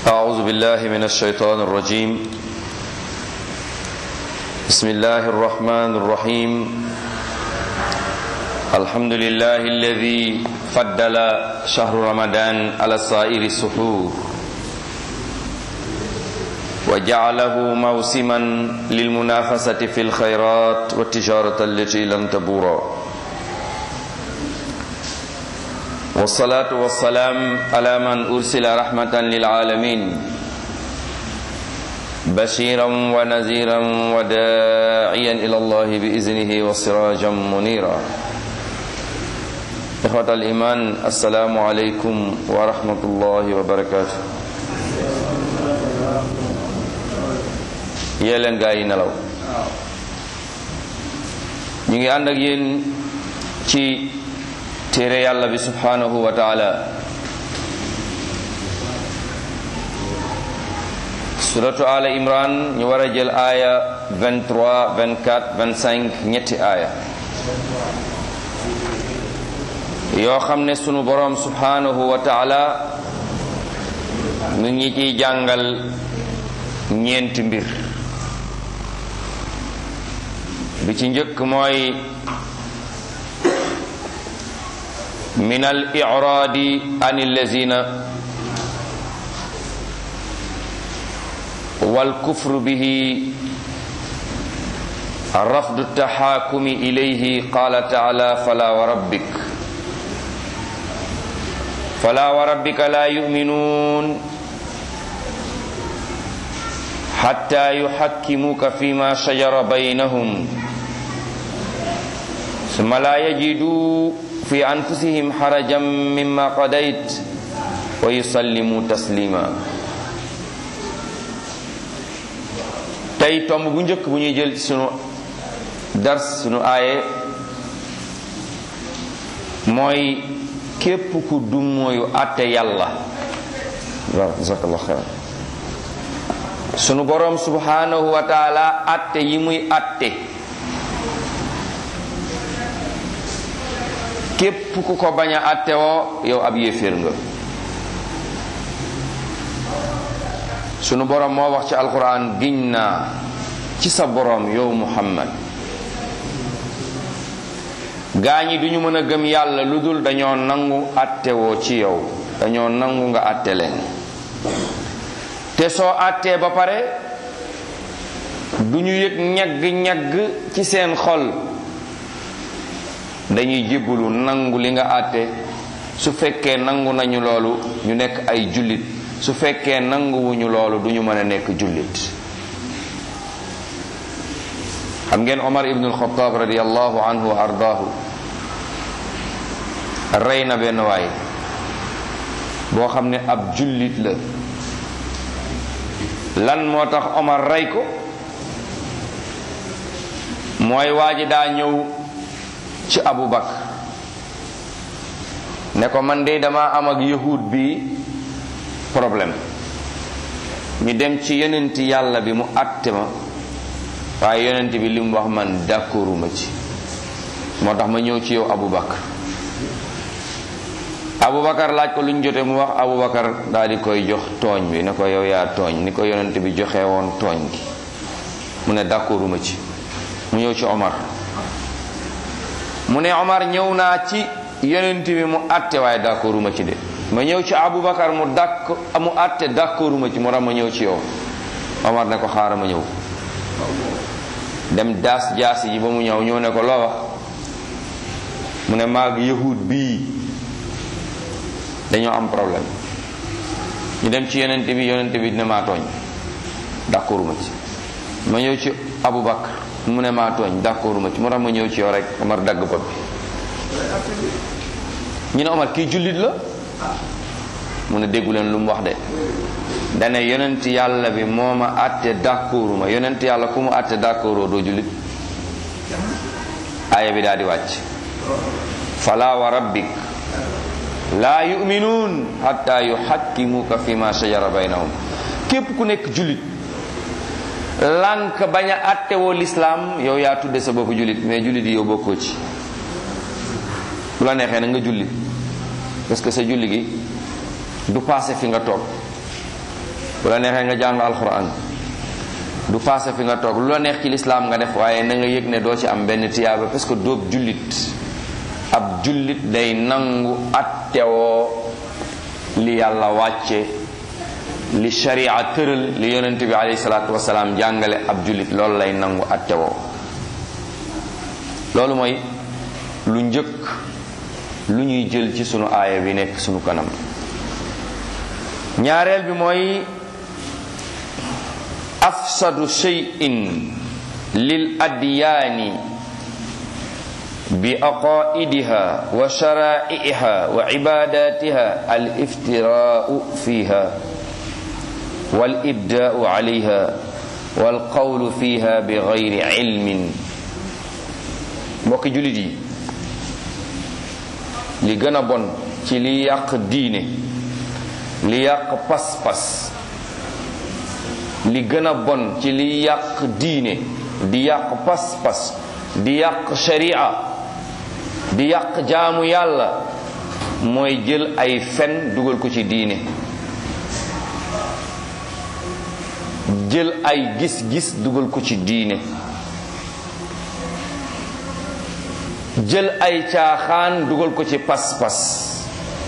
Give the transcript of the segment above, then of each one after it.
أعوذ بالله من الشيطان الرجيم بسم الله الرحمن الرحيم الحمد لله الذي فضل شهر رمضان على سائر السحور وجعله موسما للمنافسة في الخيرات والتجارة التي لن تبورا والصلاة والسلام على من أرسل رحمة للعالمين بشيرا ونذيرا وداعيا إلى الله بإذنه وسراجا منيرا إخوة الإيمان السلام عليكم ورحمة الله وبركاته yee leen gaa yi nelaw ñu ngi ànd ak yéen ci téere yàlla bi subhanahu wa taala suratu ala imran ñu war a jël aaya 23 24 25 ñetti aaya yoo xam ne sunu boroom subhanahu wa taala mu ngi ciy jàngal ñeenti mbir bi ci njëkk mooy min al iraadi an allazina wal kufru bihi rafdu taxaakumi ilayhi qaala taala fala wa rabbik fala wa rabbika la yuminuun xatta yuxakkimuka fima shajara baynahum summa la yajidu fi anfusihim xarajan mimma qadayt wa yusallimu taslima tey tomb bu njëkk bu ñuy jël ci sunu dars sunu aaye mooy képp ku dummóoyu àtte yàlla waaw jazakallah xeyr sunu boroom subhanahu wa taala àtte yi muy àtte képp ku ko bañ a àtte woo yow ab yéeféer nga sunu boroom moo wax ci alquran giñ naa ci sa boroom yow muhammad gaa ñi duñu mën a gëm yàlla lu dul dañoo nangu àtte woo ci yow dañoo nangu nga àtte leen te soo àttee ba pare du ñu yëg ñagg-ñagg ci seen xol dañuy jébbalu nangu li nga àtte su fekkee nangu nañu loolu ñu nekk ay jullit su fekkee nanguwuñu loolu du ñu mën a nekk jullit xam ngeen Omar ibnul Xataab radiallahu anhu wa ardaahu rey na benn waay boo xam ne ab jullit la lan moo tax Omar rey ko mooy waa ji daa ñëw ci Abu Bakar ne ko man de dama am ak yahud bi problème ñu dem ci yonent yàlla bi mu àtte ma waaye yonent bi li mu wax man d'accorduma ci moo tax ma ñëw ci yow Abu Bakar Abu Bakar laaj ko lu ñu jotee mu wax Abu Bakar daal di koy jox tooñ bi ne ko yow yaa tooñ ni ko yonent bi joxe woon tooñ gi mu ne d'accorduma ci mu ñëw ci Omar mu ne Omar ñëw naa ci yonent bi mu àtte waaye d'accorduma ci de ma ñëw ci Abu Bakar mu dàkk mu àtte d'accorduma ci moo tax ma ñëw ci yow Omar ne ko xaaral ma ñëw dem daas jaasi ji ba mu ñëw ñëw ne ko loo wax mu ne maag yahud bii dañoo am problème ñu dem ci yonent bi yonent bi ne maa tooñ d'accorduma ci ma ñëw ci Abu Bakar mu ne maa tooñ d'accorduma ci moo tax ma ñëw ci yow rek Omar dagg bopp bi ñu ne Omar kii jullit la mu ne déggu leen lu mu wax de dane yonent yàlla bi moo ma àtte d'accorduma yonent yàlla ku mu àtte d'accordoo doo jullit aaya bi daal di wàcc fala wa rabbik laa yuminuun hatta yuhakkimuka fi ma shajara baynahum képp ku nekk jullit lànk bañ a àttewoo lislaam yow yaa tudde sa bopp jullit mais jullit yi yow bokkoo ci bu la neexee na nga julli parce que sa julli gi du passé fi nga toog bu la neexee nga jàng alquran du passé fi nga toog lu la neex ci lislaam nga def waaye na nga yëg ne doo ci am benn tiyaaba parce que doob jullit ab jullit day nangu attewoo li yàlla wàcce li sharia tëral li yonent bi alayhi salaatu wasalaam jàngale ab jullit loolu lay nangu attewoo loolu mooy lu njëkk lu ñuy jël ci sunu aaya bi nekk sunu kanam ñaareel bi mooy afsadu shay'in lil adyaani bi aqaidiha wa shara'iha wa ibadatiha al iftiraau fiha wal ibdaau alayha wal qawlu fiha bi gayri ilmin mbokki jullit yi li gën a bon ci li yàq diine li yàq pas-pas li gën a bon ci li yàq diine di yàq pas-pas di yàq sharia di yàq jaamu yàlla mooy jël ay fen dugal ko ci diine jël ay gis-gis dugal ko ci diine jël ay caaxaan dugal ko ci pas-pas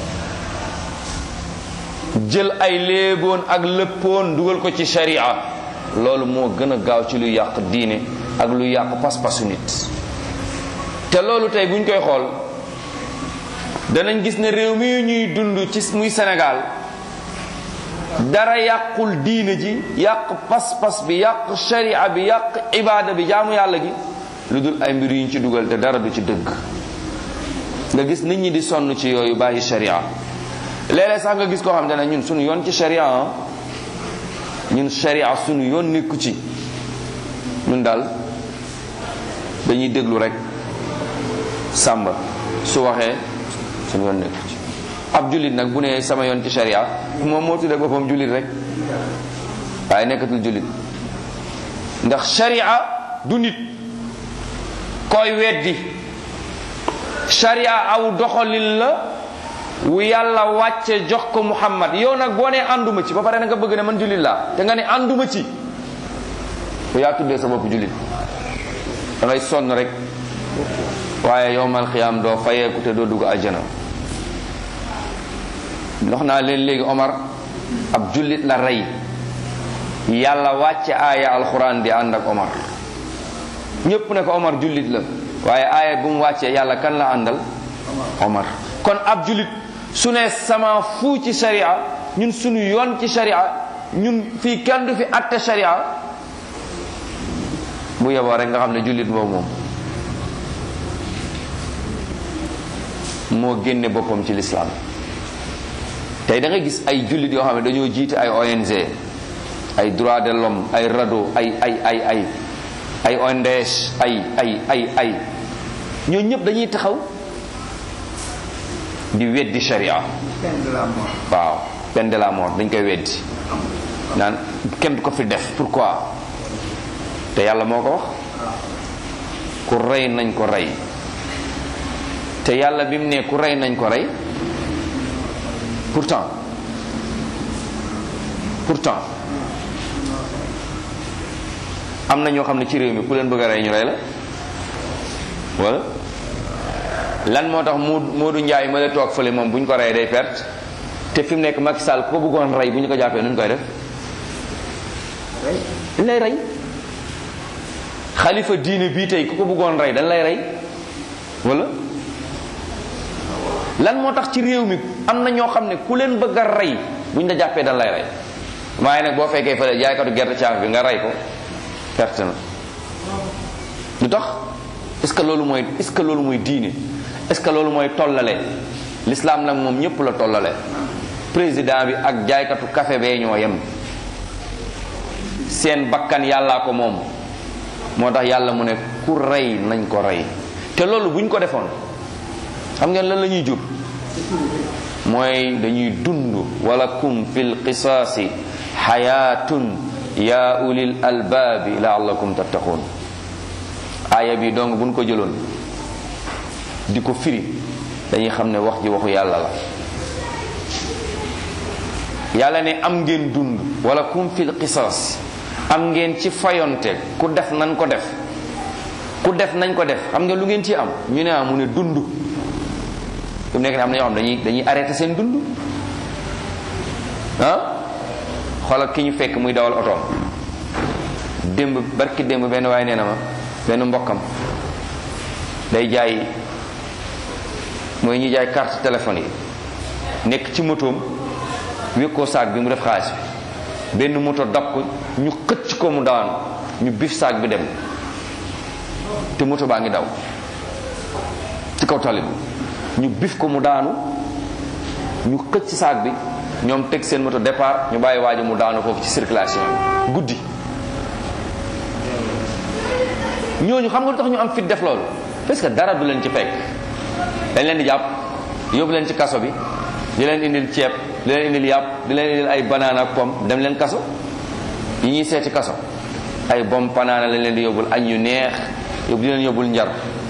jël ay léeboon ak lëppoon dugal ko ci sharia loolu moo gën a gaaw ci lu yàq diine ak lu yàq pas-pasu nit te loolu tey buñ koy xool danañ gis ne réew mi ñuy dund ci muy Sénégal dara yàqul diine ji yàq pas-pas bi yàq sharia bi yàq ibaada bi jaamu yàlla gi lu dul ay mbir yuñ ci dugal te dara du ci dëgg nga gis nit ñi di sonn ci yooyu bàyyi sharia léeg-léeg sax nga gis koo xam ne ñun suñu yoon ci sharia ñun sharia suñu yoon nekku ci ñun daal dañuy déglu rek sàmba su waxee suñu yoon nekku ci ab jullit nag bu ne sama yoon ci sharia moom moo tuddee boppam jullit rek waaye nekkatul jullit ndax sharia du nit koy weddi sharia aw doxalin la wu yàlla wàcce jox ko muhammad yow nag boo nee ànduma ci ba pare na nga bëgg ne man jullit laa te nga ne ànduma ci bu yaa tuddee sa bopp jullit da ngay sonn rek waaye yowmal xiyaam doo fayeeku te doo dugg àjjana ndox naa leen léegi Omar ab jullit la rey yàlla wàcce aaya alxuraan di ànd ak Omar ñépp ne ko Omar jullit la waaye aaya bu mu wàccee yàlla kan la àndal Omar kon ab jullit su ne sama fu ci sharia ñun suñu yoon ci sharia ñun fii kenn du fi atte sharia bu yeboo rek nga xam ne jullit boobu moom moo génne boppam ci lislaam tey da nga gis ay jullit yoo xam ne dañoo jiite ay ONG ay droit de l'homme ay RADDHO ay ay ay ay ay ONDS ay ay ay ay ñoo ñëpp dañuy taxaw di weddi sharia waaw peine de la mort dañ koy weddi naan kenn du ko fi def pourquoi te yàlla moo ko wax ku rey nañ ko rey te yàlla bi mu ne ku rey nañ ko rey pourtant pourtant am na ñoo xam ne ci réew mi ku leen bëgg a rey ñu rey la wala lan moo tax mu Moodu Njaay ma la toog fële moom bu ñu ko rey day perte te fi mu nekk Macky Sall ku ko bëggoon rey bu ñu ko jàppee nu ñu koy def dañ lay rey xalifa diine bii tey ku ko bëggoon rey dañ lay rey wala lan moo tax ci réew mi am na ñoo xam ne ku leen bëgg a rey bu ñu la jàppee dañ lay rey waaye nag boo fekkee fële jaaykatu gerte caaf bi nga rey ko perte na lu tax est-ce que loolu mooy est-ce que loolu mooy diine est-ce que loolu mooy tollale l'islam nag moom ñëpp la tollale président bi ak jaaykatu café bee ñoo yem seen bakkan yàllaa ko moom moo tax yàlla mu ne ku rey nañ ko rey te loolu bu ñu ko defoon xam ngeen lan la ñuy jur mooy dañuy dund walakum fil qisaasi xayaatun yaa ulil albaabi laallakum tattaqun aaya bi donc buñ ko jëloon di ko firi dañuy xam ne wax ji waxu yàlla la yàlla ne am ngeen dund wala kum fil qisas am ngeen ci fayonte ku def nañ ko def ku def nañ ko def xam nga lu ngeen ci am ñu ne mu ne dund fi mu nekk ne am na ñoo xam dañuy dañuy arrêté seen dund ah xoolal ki ñu fekk muy dawal otoom démb barki démb benn waaye nee na ma benn mbokkam day jaay mooy ñuy jaay carte téléphone yi nekk ci motoom wékkoo saag bi mu def xaalis bi benn moto dab ko ñu xëcc ko mu daanu ñu bif saag bi dem te moto baa ngi daw ci kaw tali bi ñu bif ko mu daanu ñu xëcc saag bi ñoom teg seen moto départ ñu bàyyi waaji mu daanu foofu ci circulation bi guddi ñooñu xam nga lu tax ñu am fit def loolu parce que dara du leen ci fekk dañ leen di jàpp yóbbu leen ci kaso bi di leen indil ceeb di leen indil yàpp di leen indil ay banana ak pomme dem leen kaso yi ñuy seeti kaso ay bom panaana lañ leen di yóbbul añ yu neex yóbbu di leen yóbbul njar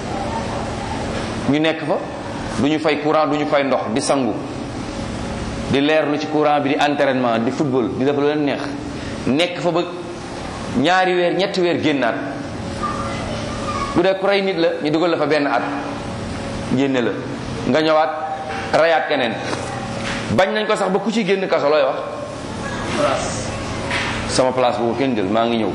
ñu nekk fa du ñu fay courant du ñu fay ndox di sangu di leerlu ci courant bi di entraînement di football di def lu leen neex nekk fa ba ñaari weer ñetti weer génnaat bu dee ku rey nit la ñu dugal la fa benn at génne la nga ñëwaat rayaat keneen bañ nañ ko sax ba ku ci génn kaso looy wax sama place boobu kenn jël maa ngi ñëw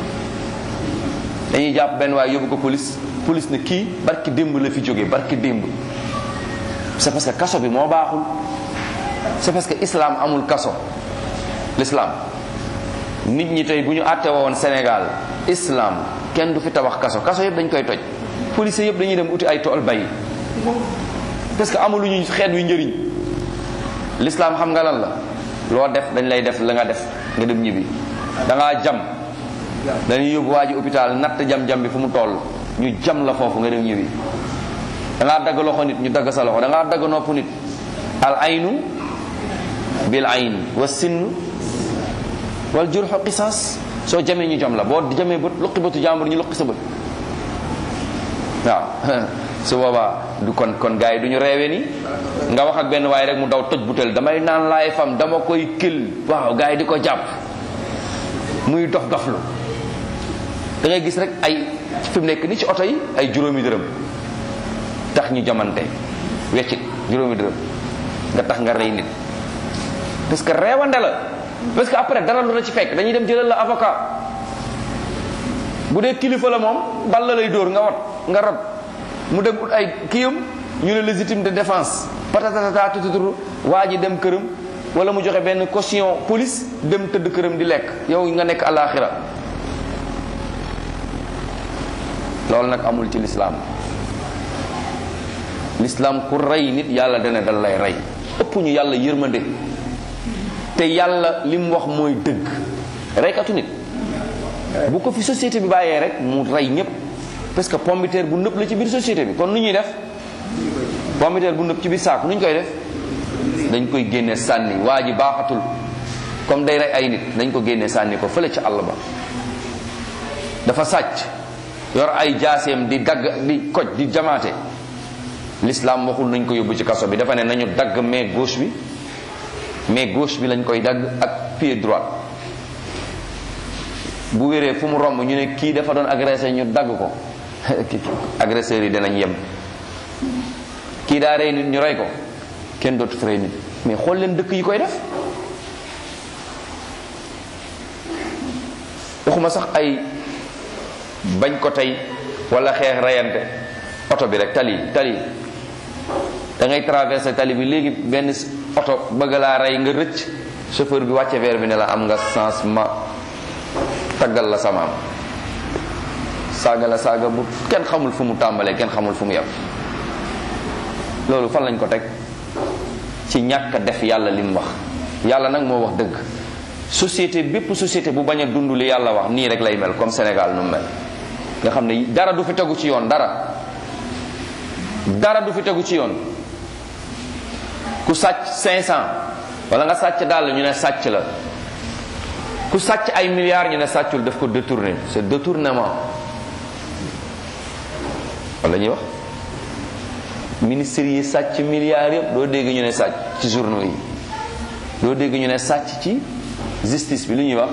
dañuy jàpp benn waaye yóbbu ko police police ne kii barki démb la fi jógee barki démb c'est parce que kaso bi moo baaxul c'est parce que islam amul kaso l'islam nit ñi tey bu ñu àtte woon Sénégal islam kenn du fi tabax kaso kaso yëpp dañ koy toj policiers yëpp dañuy dem uti ay tool bay parce que amuluñu xeet wi njëriñ l'islam xam nga lan la loo def dañ lay def la nga def nga dem ñibbi da ngaa jam dañuy yóbbu waa ji hôpital natt jam-jam bi fu mu toll ñu jam la foofu nga dem ñibbi da ngaa dagg loxo nit ñu dagg sa loxo da ngaa dagg nopp nit al aynu bil ayn wa sinn wal jurxu qisaas soo jamee ñu jam la boo jamee bët luqi bëtu jàmbur ñu luqi sa bët waaw su boobaa du kon kon gars yi du ñu reewee ni nga wax ak benn waaye rek mu daw toj butel damay naan laay fam dama koy kël waaw gars yi di ko jàpp muy dof doflu da ngay gis rek ay fi mu nekk ni ci oto yi ay juróomi dërëm tax ñu jamante weccit juróomi dërëm nga tax nga rey nit parce que reewande la parce que après dara lu la ci fekk dañuy dem jëlal la avocat bu dee kilifa la moom bal la lay dóor nga wat nga rot mu dem ut ay kiyam ñu ne légitime de défense patatata tututuru waa ji dem këram wala mu joxe benn caution police dem tëdd këram di lekk yow nga nekk alaxira loolu nag amul ci lislaam lislaam ku rey nit yàlla dana dal lay rey ëpp ñu yàlla yërmande te yàlla li mu wax mooy dëgg reykatu nit bu ko fi société bi bàyyee rek mu rey ñëpp parce que pombiteer bu nëpp la ci biir société bi kon nu ñuy def pombiteer bu nëpp ci biir saako nu ñu koy def dañ koy génne sànni waa ji baaxatul comme day rey ay nit dañ ko génne sànni ko fële ci àll ba dafa sàcc yor ay jaaseem di dagg di koj di jamaate l'islam waxul nañ ko yóbbu ci kaso bi dafa ne nañu dagg main gauche bi main gauche bi lañ koy dagg ak pied droit bu wéree fu mu romb ñu ne kii dafa doon agressé ñu dagg ko agresseurs yi danañ yem kii daa rey nit ñu rey ko kenn dootu rey nit mais xool leen dëkk yi koy def waxuma sax ay bañ ko tey wala xeex reyante oto bi rek tali tali da ngay traversé tali bi léegi benn oto bëgg laa rey nga rëcc chauffeur bi wàcce verre bi ne la am nga sens ma taggal la samaam saaga la saaga bu kenn xamul fu mu tàmbalee kenn xamul fu mu yem loolu fan lañ ko teg ci ñàkk a def yàlla li mu wax yàlla nag moo wax dëgg société bépp société bu bañ a dund li yàlla wax nii rek lay mel comme Sénégal nu mu mel nga xam ne dara du fi tegu ci yoon dara dara du fi tegu ci yoon ku sàcc 500 wala nga sàcc daal ñu ne sàcc la ku sàcc ay milliards ñu ne sàccul daf ko détourné c'est détournement wala ñuy wax ministres yi sàcc milliards yëpp doo dégg ñu ne sàcc ci journaux yi doo dégg ñu ne sàcc ci justice bi lu ñuy wax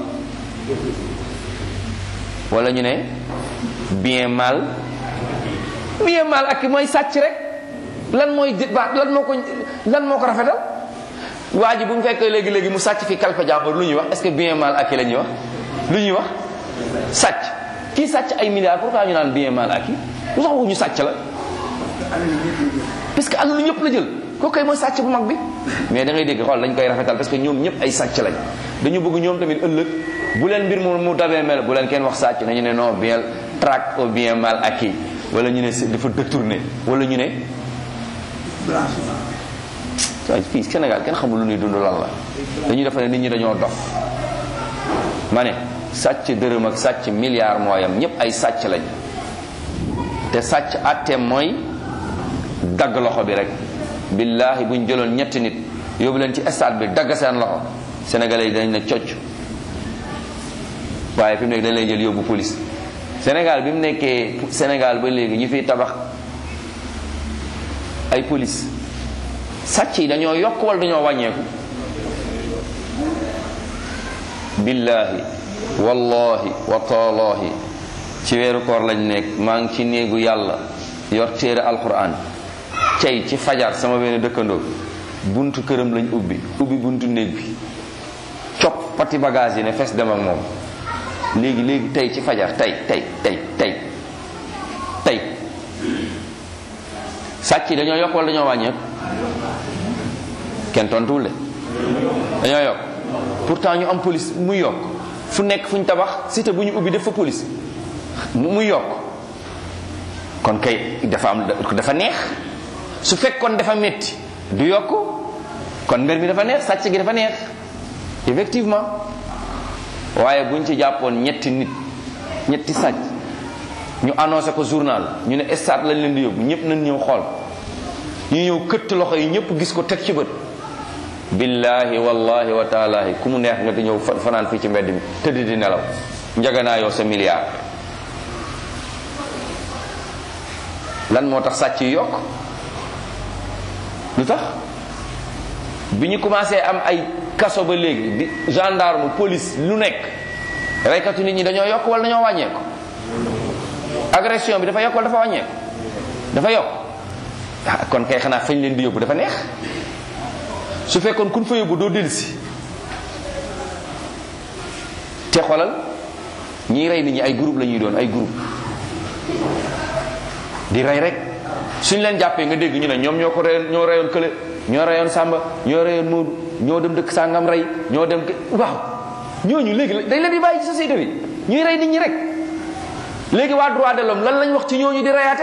wala ñu ne bien mal bien mal ak mooy sàcc rek lan mooy ba lan moo ko lan moo ko rafetal waa ji bu ñu fekkee léegi léegi mu sàcc fi kalpe jàmbur lu ñuy wax est-ce que bien mal ak la ñuy wax lu ñuy wax sàcc kii sàcc ay milliards pourquoi ñu naan bien mal ak lu tax ñu sàcc la parce que alalu ñëpp la jël kooku kay mooy sàcc bu mag bi mais da ngay dégg xool dañ koy rafetal parce que ñoom ñëpp ay sàcc lañ dañu bëgg ñoom tamit ëllëg bu leen mbir mu mu dabee mel bu leen kenn wax sàcc nañu ne non bien traque au bien mal acquis wala ñu ne dafa détourné wala ñu ne waaye fii Sénégal kenn xamul lu ñuy dund lan la dañuy defa ne nit ñi dañoo dof ma ne sàcc dërëm ak sàcc milliard mooyam ñëpp ay sàcc lañ te sàcc àtteem mooy dagg loxo bi rek billaahi buñ jëloon ñetti nit yóbbu leen ci stade bi dagg seen loxo sénégalais yi dañ ne cocc waaye fi mu nekk dañ lay jël yóbbu police Sénégal bi mu nekkee Sénégal ba léegi ñu fiy tabax ay police sàcc yi dañoo yokk wala dañoo wàññeeku billaahi wallahi wa taalaahi ci weeru koor lañ nekk maa ngi ci néegu yàlla yor téere alquran cey ci fajar sama benn dëkkandoo buntu këram lañ ubbi ubbi buntu néeg bi cop pati bagage yi ne fes dem ak moom léegi léegi tey ci fajar tey tey tey tey tey sàcc yi dañoo yokk wala dañoo wàññeeku kenn tontuwul de dañoo yokk pourtant ñu am police muy yokk fu nekk fu ñu tabax cité bu ñu ubbi def fa police muy yokk kon kay dafa am dafa neex su fekkoon dafa metti du yokk kon mbir mi dafa neex sàcc gi dafa neex effectivement waaye buñ ci jàppoon ñetti nit ñetti sàcc ñu annoncé ko journal ñu ne stade lañ leen di yóbbu ñëpp nañ ñëw xool ñu ñëw këtt loxo yi ñëpp gis ko teg ci bët billahi wallahi wa taalahi ku mu neex nga di ñëw fanaan fii ci mbedd mi tëdd di nelaw njaganaa yow sa milliard lan moo tax sàcc yi yokk lu tax bi ñu commencé am ay kaso ba léegi di gendarme police lu nekk reykatu nit ñi dañoo yokk wala dañoo wàññeeku agression bi dafa yokk wala dafa wàññeeku dafa yokk ah kon kay xanaa fañ leen di yóbbu dafa neex su fekkoon kun fa yóbbu doo dellusi te xolal ñiy rey nit ñi ay groupe la ñuy doon ay groupe di rey rek suñ leen jàppee nga dégg ñu ne ñoom ñoo ko reyoon ñoo reyoon kële ñoo reyoon Samba ñoo reyoon Moodu ñoo dem dëkk sàngam rey ñoo dem waaw ñooñu léegi dañ leen di bàyyi ci société bi ñuy rey nit ñi rek léegi waa droit de l'homme lan lañ wax ci ñooñu di reyaate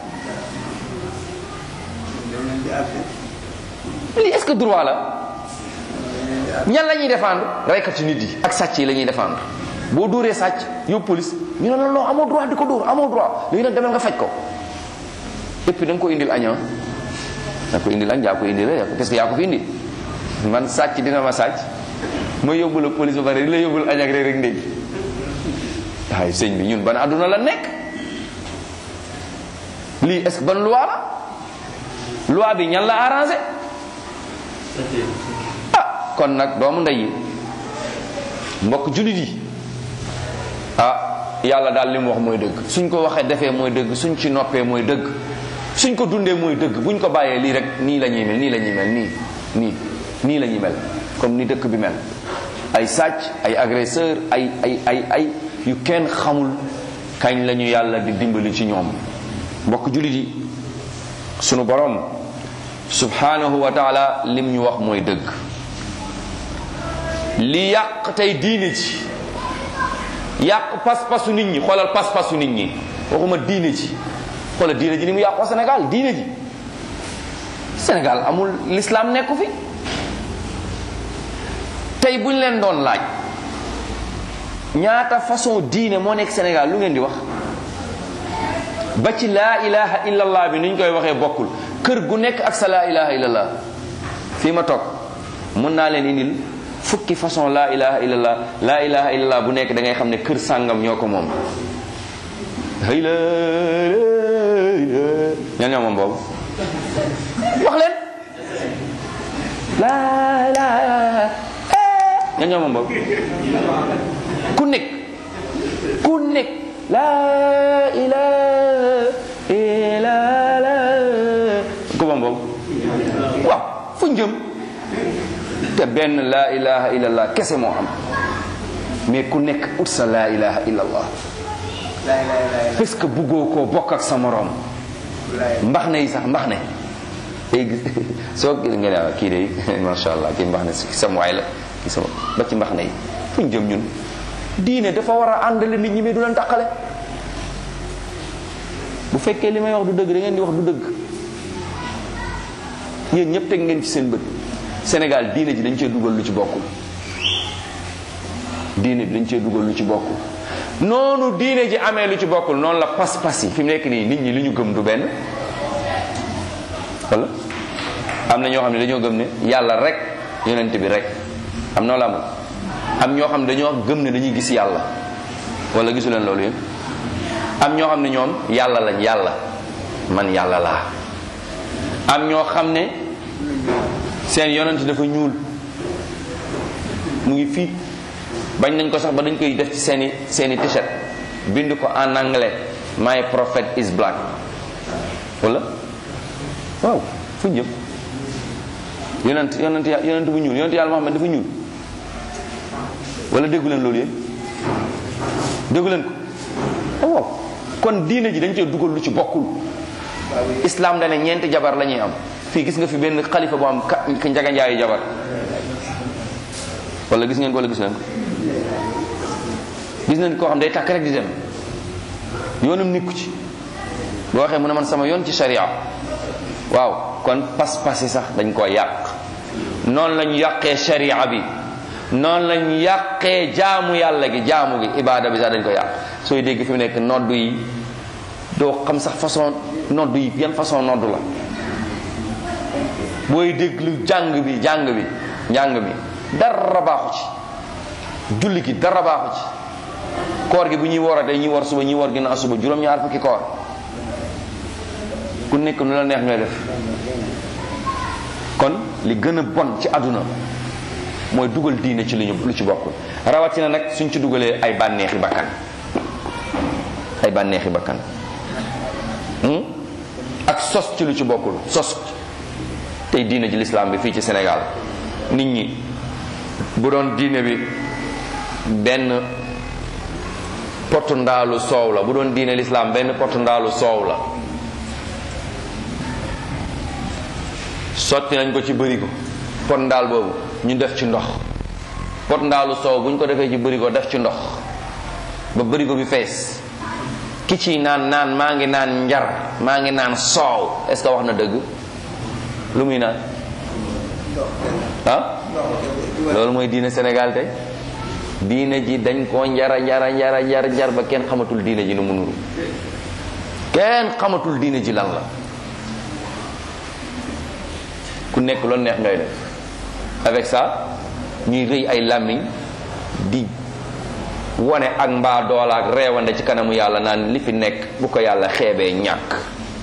lii est-ce que droit la ñan la ñuy défendre reykati nit yi ak sàcc yi la ñuy défendre boo dóoree sàcc yóbbu police ñu ne la non amoo droit di ko dóor amoo droit léegi nag demal nga faj ko et puis da nga ko indil aña da nga ko indil añ yaa ko indil la parce que yaa ko fi indi man sàcc dina ma sàcc ma yóbbu la police ba pare di la yóbbul añ ak reer rek ndéy waaye sëñ bi ñun ban àdduna la nekk lii est-ce que ban loi la loi bi ñan la arrangé ah kon nag doomu ndey yi mbokk jullit yi ah yàlla daal li mu wax mooy dëgg suñ ko waxee defee mooy dëgg suñ ci noppee mooy dëgg suñ ko dundee mooy dëgg buñ ko bàyyee lii rek nii la ñuy mel nii la ñuy mel nii nii nii la ñuy mel comme ni dëkk bi mel ay sàcc ay agresseur ay ay ay ay yu kenn xamul kañ la ñu yàlla di dimbali ci ñoom mbokk jullit yi sunu borom subhanahu wa taala lim ñu wax mooy dëgg li yàq tey diine ji yàq pas-pasu nit ñi xoolal pas-pasu nit ñi waxuma diine ji xoolal diine ji ni mu yàqoo Sénégal diine ji Sénégal amul l'islam nekku fi tey buñ leen doon laaj ñaata façon diine moo nekk Sénégal lu ngeen di wax ba ci laa ilaha illallah bi ni ñu koy waxee bokkul kër gu nekk ak sa laa ilaha illallah fii ma toog mun naa leen indil fukki façon laa ilaha illallah laa ilaha illallah bu nekk da ngay xam ne kër sàngam ñoo ko moom xëy la ñan ñoo moom boobu wax leen laa ilaaha ña ñoo moom boobu ku nekk ku nekk laa ilaaha illallah ku moom boobu waaw fu njëm te benn laa ilaha illallah kese moo am mais ku nekk ut sa laa ilaha illallah parce que buggoo koo bokk ak sa morom mbax na yi sax mbax ne day gis soo gis nga ne ah kii de macha allah kii mbax na si sama waay la kii sama ba ci mbax na yi fu ñu jëm ñun diine dafa war a àndale nit ñi mais du leen taqale bu fekkee li may wax du dëgg da ngeen di wax du dëgg yéen ñëpp teg ngeen ci seen bët Sénégal diine ji dañ cee dugal lu ci bokkul diine bi dañ cee dugal lu ci bokkul noonu diine ji amee lu ci bokkul noonu la pas-pas yi fi mu nekk nii nit ñi li ñu gëm du benn wala am na ñoo xam ne dañoo gëm ne yàlla rek yonent bi rek am noo la amul am ñoo xam ne dañoo gëm ne dañuy gis yàlla wala gisu leen loolu yéen am ñoo xam ne ñoom yàlla lañ yàlla man yàlla laa am ñoo xam ne seen yonent dafa ñuul mu ngi fii bañ nañ ko sax ba dañ koy def ci seeni seeni t-shirt bind ko en anglais my prophet is black wala waaw fu ñu jëm yonent yonent yonent bu ñuul yonent yàlla Muhammad dafa ñuul wala déggu leen loolu yéen déggu leen ko waaw kon diine ji dañ cee dugal lu ci bokkul islam dane ñeenti jabar la ñuy am fii gis nga fi benn xalifa bu am ka njaga njaayu jabar wala gis ngeen ko wala gis leen ko gis nañ koo xam day takk rek di dem yoonam nikku ci boo waxee mu ne man sama yoon ci sharia waaw kon pas-pas yi sax dañ koo yàq noonu lañu yàqee sharia bi noonu lañu yàqee jaamu yàlla gi jaamu gi ibaada bi sax dañ ko yàq sooy dégg fi mu nekk noddu yi doo xam sax façon noddu yi yan façon noddu la booy déglu jàng bi jàng bi njàng bi dara baaxu ci julli gi dara baaxu ci koor gi bu ñuy wooratee ñuy war suba ñuy war ginnaaw suba juróom-ñaar fukki koor ku nekk nu la neex ngay def kon li gën a bon ci àdduna mooy dugal diine ci lu ñu lu ci bokkul rawatina nag suñ ci dugalee ay bànneexi bakkan ay bànneexi bakkan ak sos ci lu ci bokkul sos tey diine ji lislaam bi fii ci Sénégal nit ñi bu doon diine bi benn potu ndaalu soow la bu doon diine lislaam benn potu ndaalu soow la sotti nañ ko ci bërigo pot ndaal boobu ñu def ci ndox pot ndaalu soow bu ñu ko defee ci bërigo def ci ndox ba bërigo bi fees ki ci naan naan maa ngi naan njar maa ngi naan soow est-ce que wax na dëgg lu muy naan ah loolu mooy diine Sénégal tey diine ji dañ koo njara njara njara njar njar ba kenn xamatul diine ji nu mu nuru kenn xamatul diine ji lan la ku nekk loolu neex ngay def avec ça ñuy rëy ay làmmiñ di wone ak mbaa doola ak reewande ci kanamu yàlla naan li fi nekk bu ko yàlla xeebee ñàkk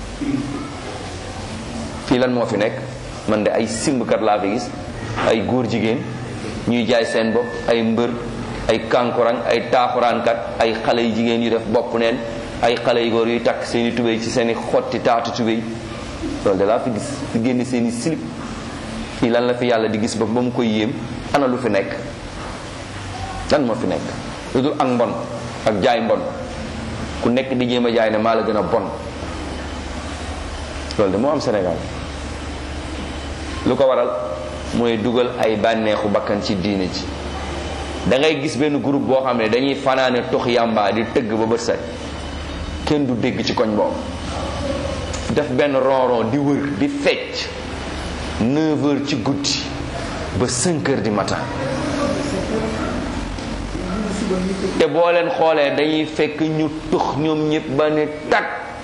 fii lan moo fi nekk man de ay simbkat laa fi gis ay góor jigéen ñuy jaay seen bopp ay mbër ay kankurang ay taaxuraankat ay xale yu jigéen yu def bopp neen ay xale yu góor yuy takk seeni tubéy ci seeni xotti taatu tubéy loolu de laa fi gis fi génne seeni silip fii lan la fi yàlla di gis ba ba mu koy yéem ana lu fi nekk lan moo fi nekk lu dul ak mbon ak jaay mbon ku nekk di jéem a jaay ne maa la gën a bon loolu de moo am Sénégal lu ko waral mooy dugal ay bànneexu bakkan ci diine ji da ngay gis benn groupe boo xam ne dañuy fanaane tox yàmbaa di tëgg ba bët set kenn du dégg ci koñ boobu def benn ronron di wër di fecc 9 heures ci guddi ba 5 heures du matin te boo leen xoolee dañuy fekk ñu tux ñoom ñëpp ba ne tag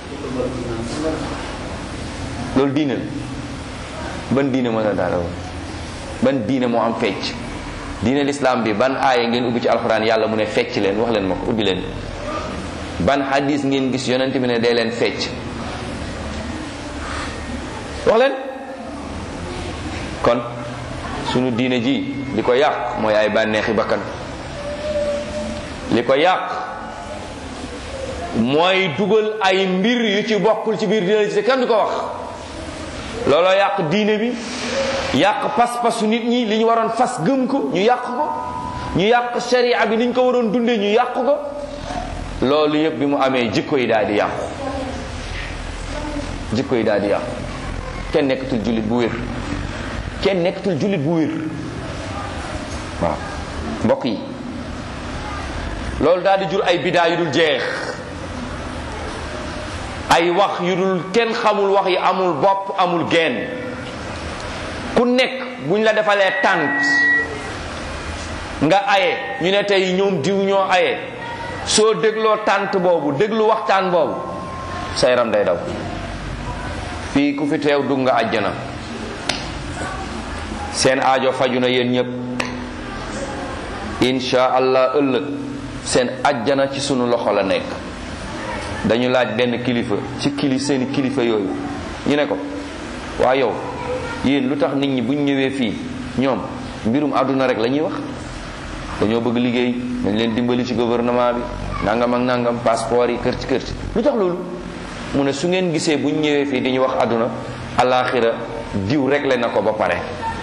loolu diine la ban diine moo la daal ban diine moo am fecc diine l'islam bi ban aaya ngeen ubbi ci alxuraan yàlla mu ne fecc leen wax leen ma ko ubbi leen ban hadis ngeen gis yonent bi ne day leen fecc wax leen kon sunu diine ji li ko yàq mooy ay bànneexi bakkan li ko yàq mooy dugal ay mbir yu ci bokkul ci biir diine ji te kenn du ko wax looloo yàq diine bi yàq pas-pasu nit ñi li ñu waroon fas gëm ko ñu yàq ko ñu yàq sharia bi ni ñu ko waroon dundee ñu yàq ko loolu yëpp bi mu amee jikko yi daal di yàqu jikko yi daal di yàqu kenn nekkatul jullit bu wér kenn nekkatul jullit bu wér waaw mbokk yi loolu daal di jur ay bidaa yu dul jeex ay wax yu dul kenn xamul wax yi amul bopp amul genn ku nekk buñ la defalee tànt nga aye ñu ne tey ñoom diw ñoo aye soo dégloo tànt boobu déglu waxtaan boobu sa yaram day daw fii ku fi teew dugg nga àjjana seen aajo faju na yéen ñëpp insha allah ëllëg seen àjjana ci sunu loxo la nekk dañu laaj benn kilifa ci kili seeni kilifa yooyu ñu ne ko waa yow yéen lu tax nit ñi buñ ñëwee fii ñoom mbirum àdduna rek la ñuy wax dañoo bëgg liggéey dañ leen dimbali ci gouvernement bi nangam ak nangam passeport yi kër ci kër ci lu tax loolu mu ne su ngeen gisee buñ ñëwee fii dañuy wax àdduna alaxira diw réglé na ko ba pare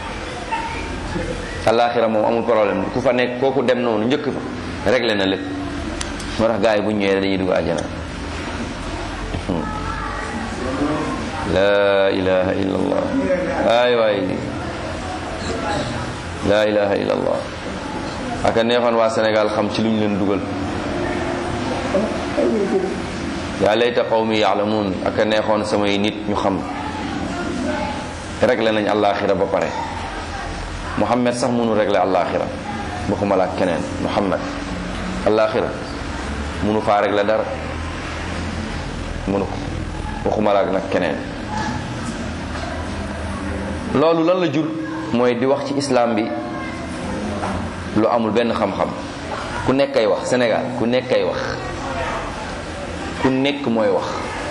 alaxira moom amul problème ku fa nekk kooku dem noonu njëkk fa réglé na lépp moo tax gars yi buñ ñëwee dañuy dugg àjjana la ilaha illa allah waay waay la ilaha illa allah aka neexoon waa Sénégal xam ci luñ leen dugal yaa layta qawmi yaalamuun aka neexoon samay nit ñu xam réglé nañ àllaaxira ba pare Muhammad sax mënu réglé àllaaxira waxuma la ak keneen Muhammad àllaaxira mënu faa réglé dara mënu ko waxuma la ak nag keneen loolu lan la jur mooy di wax ci islam bi lu amul benn xam-xam ku nekk ay wax Sénégal ku nekk ay wax ku nekk mooy wax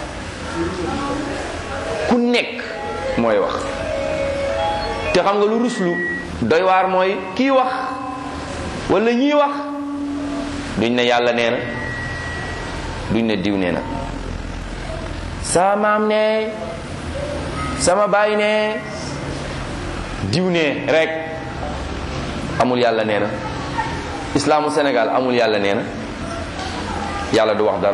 ku nekk mooy wax te xam nga lu ruslu doy waar mooy kii wax wala ñii wax duñ ne yàlla nee na duñ ne diw nee na sama maam ne sama baay ne diw ne rek amul yàlla nee na islaamu Sénégal amul yàlla nee na yàlla du wax dara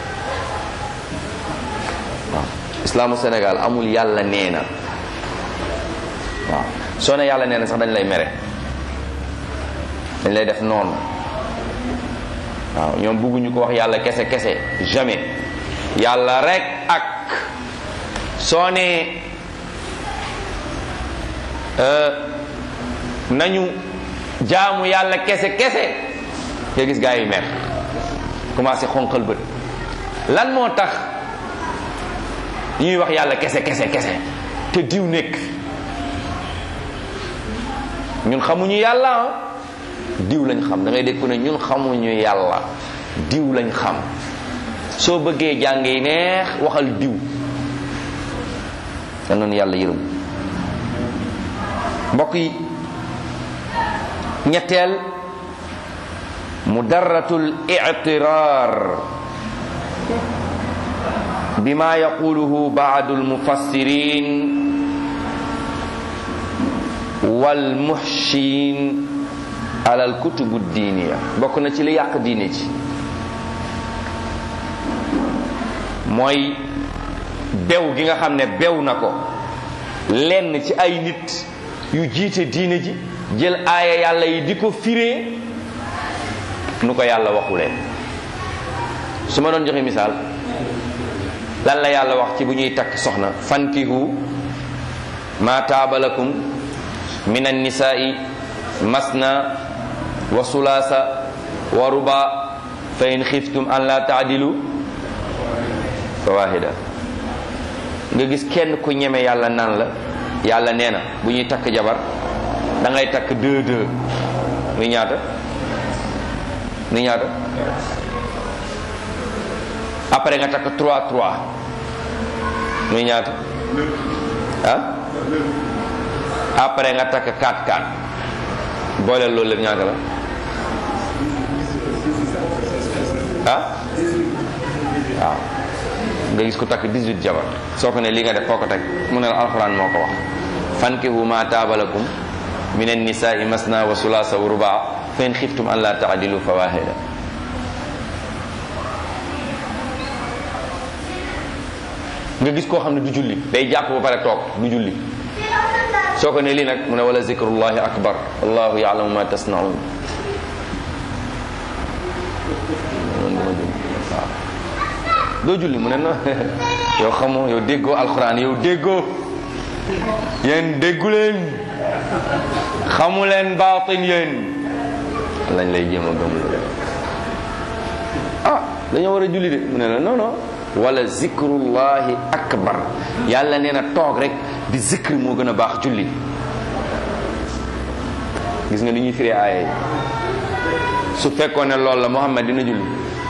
waaw islaamu Sénégal amul yàlla nee na waaw soo ne yàlla nee na sax dañ lay mere dañ lay def noonu waaw ñoom bëgguñu ko wax yàlla kese kese jamais yàlla rek ak soo ne nañu jaamu yàlla kese kese nga gis gaa yi mer commencé xonqal bët lan moo tax ñuy wax yàlla kese kese kese te diw nekk ñun xamuñu yàlla diw lañ xam da ngay dégg ku ne ñun xamuñu yàlla diw lañ xam soo bëggee jàng yi neex waxal diw yal noonu yàlla yërëm mbokk yi ñetteel mudarratul i'tirar bima yaquluhu ba'du almufassirin wal muhshin ala alkutubu diiniya bokk na ci li yàq diine ci mooy bew gi nga xam ne bew na ko lenn ci ay nit yu jiite diine ji jël aaya yàlla yi di ko firee nu ko yàlla waxulee su ma doon joxe misaal lan la yàlla wax ci bu ñuy takk soxna fankihu ma taabalakum min annisaai masna wa sulaasa wa ruba fa in xiftum an la taadilu fa wahida nga gis kenn ku ñeme yàlla naan la yàlla nee na bu ñuy takk jabar da ngay takk deux deux muy ñaata muy ñaata après nga takk trois trois muy ñaata ah après nga takk 4-4 boole loolu lépp ñaata la ah waaw nga gis ko takk 18 jabar soo ko ne li nga def foo ko teg mu ne la alxuraan moo ko wax fankihu ma taaba lakum min annisaai masna wa sulaasa wa rubaa fa in xiftum an la taadilu fa waahida nga gis koo xam ne du julli day jàpp ba pare toog du julli soo ko ne lii nag mu ne wala zikrullahi akbar wallahu yaalamu ma tasnaun waaw doo julli mu ne no yow xamoo yow déggoo alquran yow déggoo yéen déggu leen xamu leen baatin yéen lañ lay jéem a gëm ah dañoo war a julli de mu ne la non non wala zikrullahi akbar yàlla nee na toog rek di zikri moo gën a baax julli gis nga ni ñuy firee aaya yi su fekkoon ne loolu la Muhammad dina julli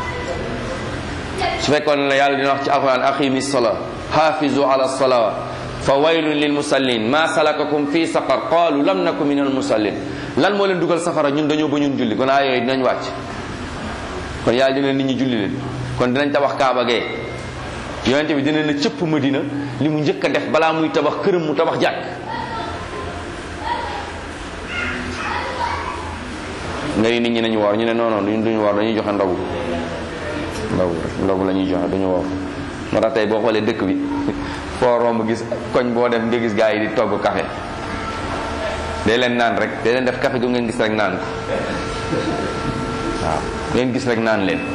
su fekkoon ne la yàlla dina wax ci alquran aqimi salaa hafizu ala salawat fa waylun lil musallin ma salakakum fi saqar qalu lam naku min al musallin lan moo leen dugal safara ñun dañoo ba ñun julli kon aaya yooyu dinañ wàcc kon yàlla dina nit ñi julli leen kon dinañ tabax kaaba gee yonente bi dina na cëpp madina li mu njëkk a def balaa muy tabax këram mu tabax jàkk nga ni nit ñi nañu woor ñu ne non non duñ duñu woor dañuy joxe ndogu ndogu ndogu la ñuy joxe duñu woor moo tax tey boo xoolee dëkk bi foo romb gis koñ boo dem nga gis gaa yi di togg café day leen naan rek day leen def café gu ngeen gis rek naan ko waaw ngeen gis rek naan leen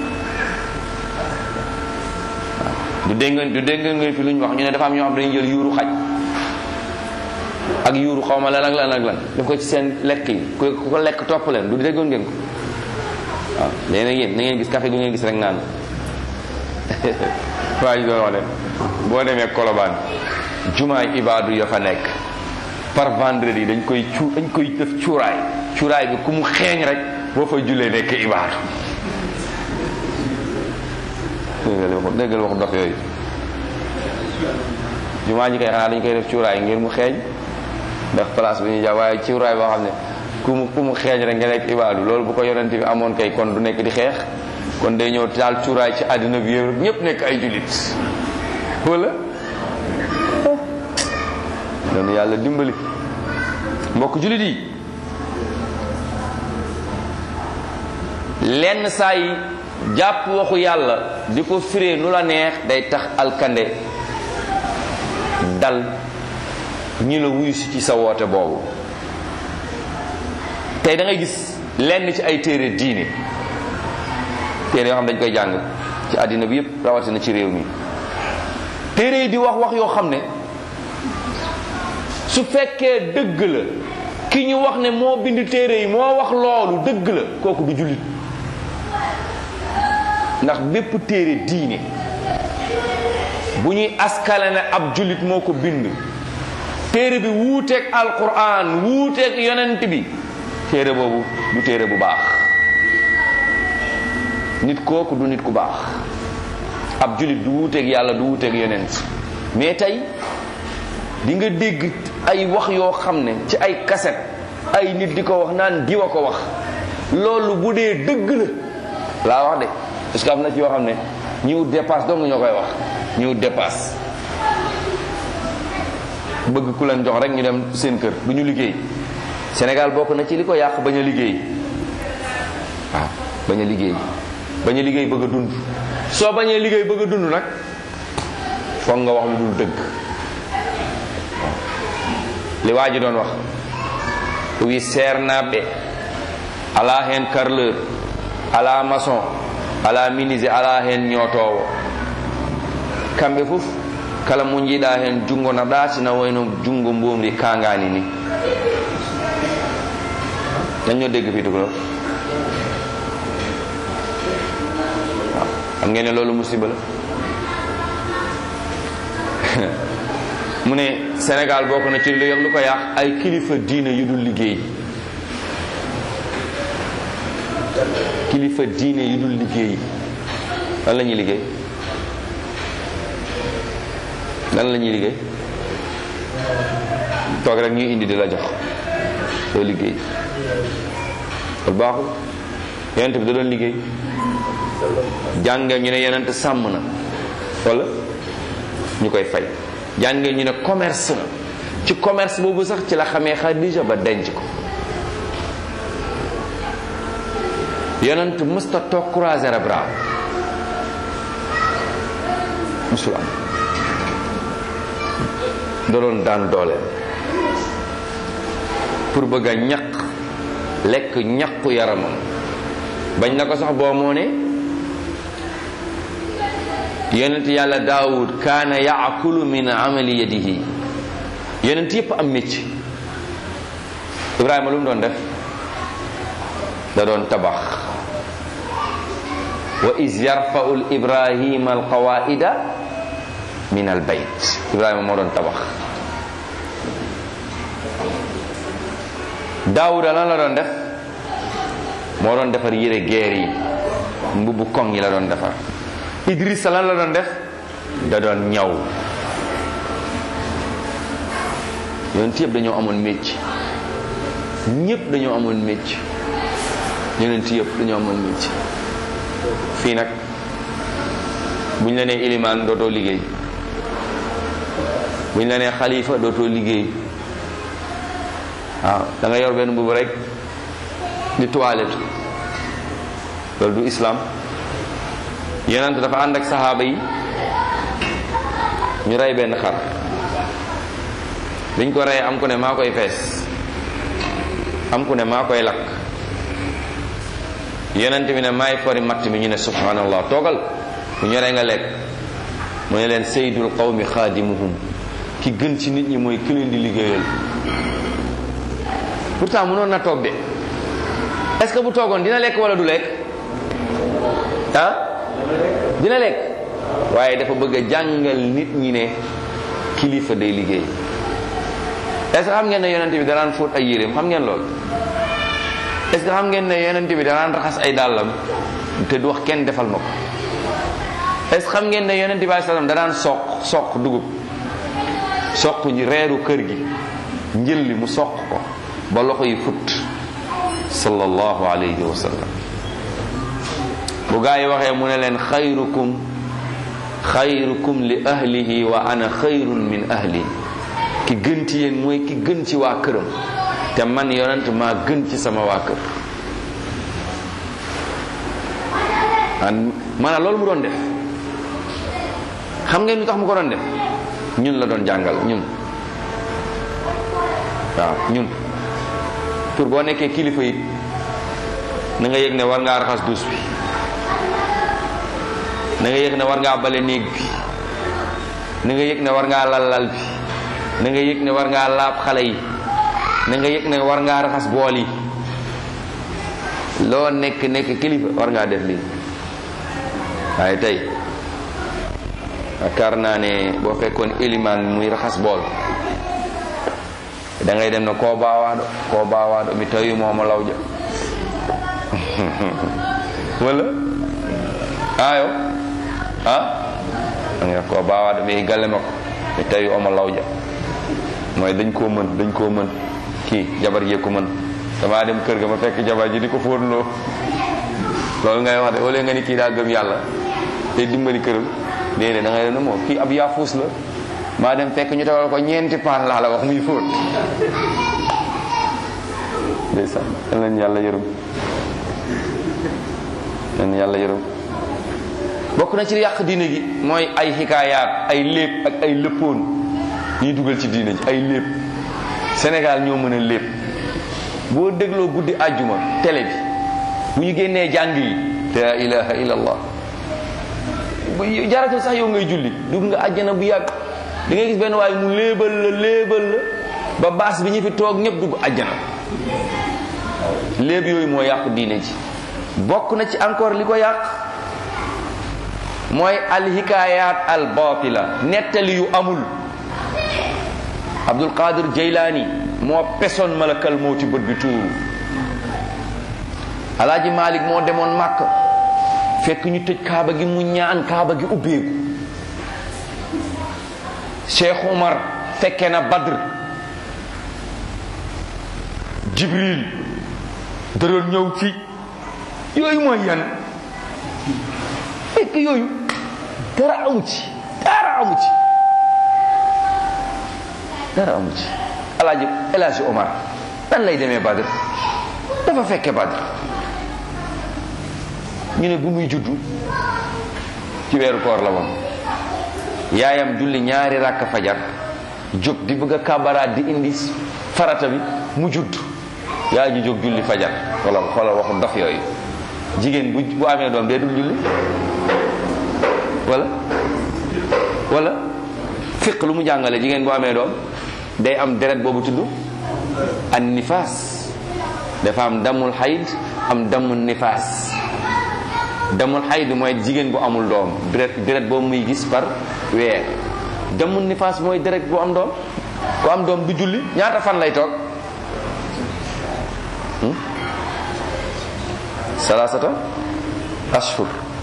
du dégg ngeen du dégg ngeen fi lu ñu wax ñu ne dafa am ñoo xam dañuy jël yuuru xaj ak yuuru xaw ma lan ak lan ak lan def ko ci seen lekk yi ku ko lekk topp leen du déggoon ngeen ko waaw léegi nag yéen na ngeen gis café gu ngeen gis rek naan waa ji doon wax leen boo demee Colobane jumaay ibaadu ya fa nekk par vendredi dañ koy cu dañ koy def cuuraay cuuraay bi ku mu xeeñ rek boo fa jullee nekk ibaadu déggal wax dof yooyu jumaa ji kay xanaa dañ koy def cuuraay ngir mu xeeñ def place bi ñuy jàpp waaye cuuraay boo xam ne ku mu ku mu xeeñ rek nga nekk ibaadu loolu bu ko yonent bi amoon kay kon du nekk di xeex kon day ñëw taal cuuraay ci àddina bi yëpp ñëpp nekk ay jullit wala doon yàlla dimbali mbokk jullit yi lenn saa yi jàpp waxu yàlla di ko firee nu la neex day tax alkande dal ñi la wuyu si ci sa woote boobu tey da ngay gis lenn ci ay téere diine téere yoo xam dañ koy jàng ci àddina bi yépp rawatina ci réew mi téere yi di wax wax yoo xam ne su fekkee dëgg la ki ñu wax ne moo bind téere yi moo wax loolu dëgg la kooku du jullit ndax bépp téere diine bu ñuy askale ne ab jullit moo ko bind téere bi wuuteeg alquran wuuteeg yonent bi téere boobu du téere bu baax nit kooku du nit ku baax ab jullit du wuuteeg yàlla du wuuteeg yonent mais tey di nga dégg ay wax yoo xam ne ci ay kaset ay nit di ko wax naan diwa ko wax loolu bu dee dëgg la laa wax de parce que am na ci yoo xam ne ñi wut dépasse dong ñoo koy wax ñi wut dépasse bëgg ku leen jox rek ñu dem seen kër du ñu liggéey Sénégal bokk na ci li ko yàq bañ a liggéey waaw bañ a liggéey bañ a liggéey bëgg a dund soo bañee liggéey bëgg a dund nag foog nga wax lu dul dëgg li waa ji doon wax wi seernaɓe ala hen carreleur ala maçon ala menuisier ala hen ñootowo kamɓe fof kala mo jiiɗa hen jungo na ɗatina wayno jungo mbomri kangani ni dañoo dégg fii tugaloo waaw xam ngeen ne loolu musiba la mu ne Sénégal bokk na ci lu lu ko yàq ay kilifa diine yu dul liggéey kilifa diine yu dul liggéey lan la ñuy liggéey lan la ñuy liggéey toog rek ñuy indi di la jox doo liggéey loolu baaxul yonent bi da doon liggéey jàngee ñu ne yonent sàmm na wala ñu koy fay jàngee ñu ne commerce na ci commerce boobu sax ci la xamee Xadija ba denc ko yonent mësta toog croiser les bras musul am da doon daan dooleem pour bëgg a ñaq lekk ñaqu yaramam bañ na ko sax boo moo ne yonent yàlla daawud kaana yaakulu min amali yadihi yonent yépp am mécc ibrahima lu mu doon def da doon tabax wa is yarfau l ibrahima alqawaida min al bayt ibrahima moo doon tabax daawuda lan la doon def moo doon defar yére geer yi mbubbu koŋ yi la doon defar idrissa lan la doon def da doon ñaw yonent yëpp dañoo amoon mécc ñëpp dañoo amoon mécc yonent yëpp dañoo amoon mécc fii nag buñ la nee ilimaan dootoo liggéey buñ la nee xalifa dootoo liggéey waaw da nga yor benn mbubu rek di toilette loolu du islam yonent dafa ànd ak saxaaba yi ñu rey benn xar biñ ko rey am ku ne maa koy fees am ku ne maa koy lakk yonent bi ne maay fori matt mi ñu ne subhanallah toogal bu ñoree nga lekk mu ne leen saydul qawmi xaadimuhum ki gën ci nit ñi mooy ki leen di liggéeyal pourtant mënoon na toog de est-ce que bu toogoon dina lekk wala du lekk ah dina lekk waaye dafa bëgg a jàngal nit ñi ne kilifa day liggéey est-ce que xam ngeen ne yonent bi danaan fóot ay yéreem xam ngeen lool est-ce que xam ngeen ne yonent bi danaan raxas ay dàllam te du wax kenn defal ma ko est-ce que xam ngeen ne yonent bi alayhi salaam danaan soq soq dugub soq ñi reeru kër gi njël li mu soq ko ba loxo yi fut sallallahu alayhi wa sallam bu gaa yi waxee mu ne leen xayrukum xayrukum li ahlihi wa ana xayrun min ahli ki gën ci yéen mooy ki gën ci waa këram te man yonent maa gën ci sama waa kër maanaam loolu mu doon def xam ngeen lu tax mu ko doon def ñun la doon jàngal ñun waaw ñun pour boo nekkee kilifa yi na nga yëg ne war ngaa raxas duus bi na nga yëg ne war ngaa bale néeg bi na nga yëg ne war ngaa lal lal bi na nga yëg ne war ngaa laab xale yi na nga yëg ne war ngaa raxas bool yi loo nekk nekk kilifa war ngaa def lii waaye tey yaakaar naa ne boo fekkoon élimaan muy raxas bool da ngay dem ne koo baawaado koo baawaado mi tawi mooma lawja wala ayo ah nga koo baawaado mi galle ma ko mi tawi oma lawja mooy dañ koo mën dañ koo mën kii jabar jee ko mën damaa dem kër ga ma fekk jabar ji di ko fóonloo loolu ngay wax de wala nga ni kii daa gëm yàlla te dimbali këram déedéet da ngay ne moom kii ab yaafuus la maa dem fekk ñu tegal ko ñeenti paan laa la wax muy fóot ndeysaan yal nañu yàlla yërëm yal nañu yàlla yërëm bokk na ci yàq diine gi mooy ay xikaayaat ay léeb ak ay lëppoon ñuy dugal ci diine ji ay léeb Sénégal ñoo mën a léeb boo dégloo guddi àjjuma télé bi bu ñu génnee jàng yi la ilaha illallah bu jaratul sax yow ngay julli dugg nga àjjana bu yàgg di ngay gis benn waaye mu léebal la léebal la ba baas bi ñu fi toog ñëpp dugg àjjana léeb yooyu moo yàqu diine ji bokk na ci encore li ko yàq mooy alhikayat al batila nettali yu amul abdul qadir jaylaani moo pesoon malakal mawti bët bi tuuru alaaji malik moo demoon màkk fekk ñu tëj kaaba gi mu ñaan kaaba gi ubbeeku cheikh umar fekke na badr jibril da doon ñëw fi yooyu mooy yan fekk yooyu dara amu ci dara amu ci dara amu ci alaaji elaaji omar nan lay demee badr dafa fekke badr ñu ne bu muy juddu ci weeru koor la woon yaayam julli ñaari ràkk fajar jóg di bëgg a kabaraat di indi farata bi mu judd yaay ji jóg julli fajar wala xoolal waxu dof yooyu jigéen bu bu amee doom dee dul julli wala wala fiq lu mu jàngale jigéen bu amee doom day am deret boobu tudd an nifaas dafa am damul xayd am damul nifaas damul xayd mooy jigéen bu amul doom deret deret boobu muy gis par weer damul nifaas mooy deret bu am doom bu am doom du julli ñaata fan lay toog salaasata ashhur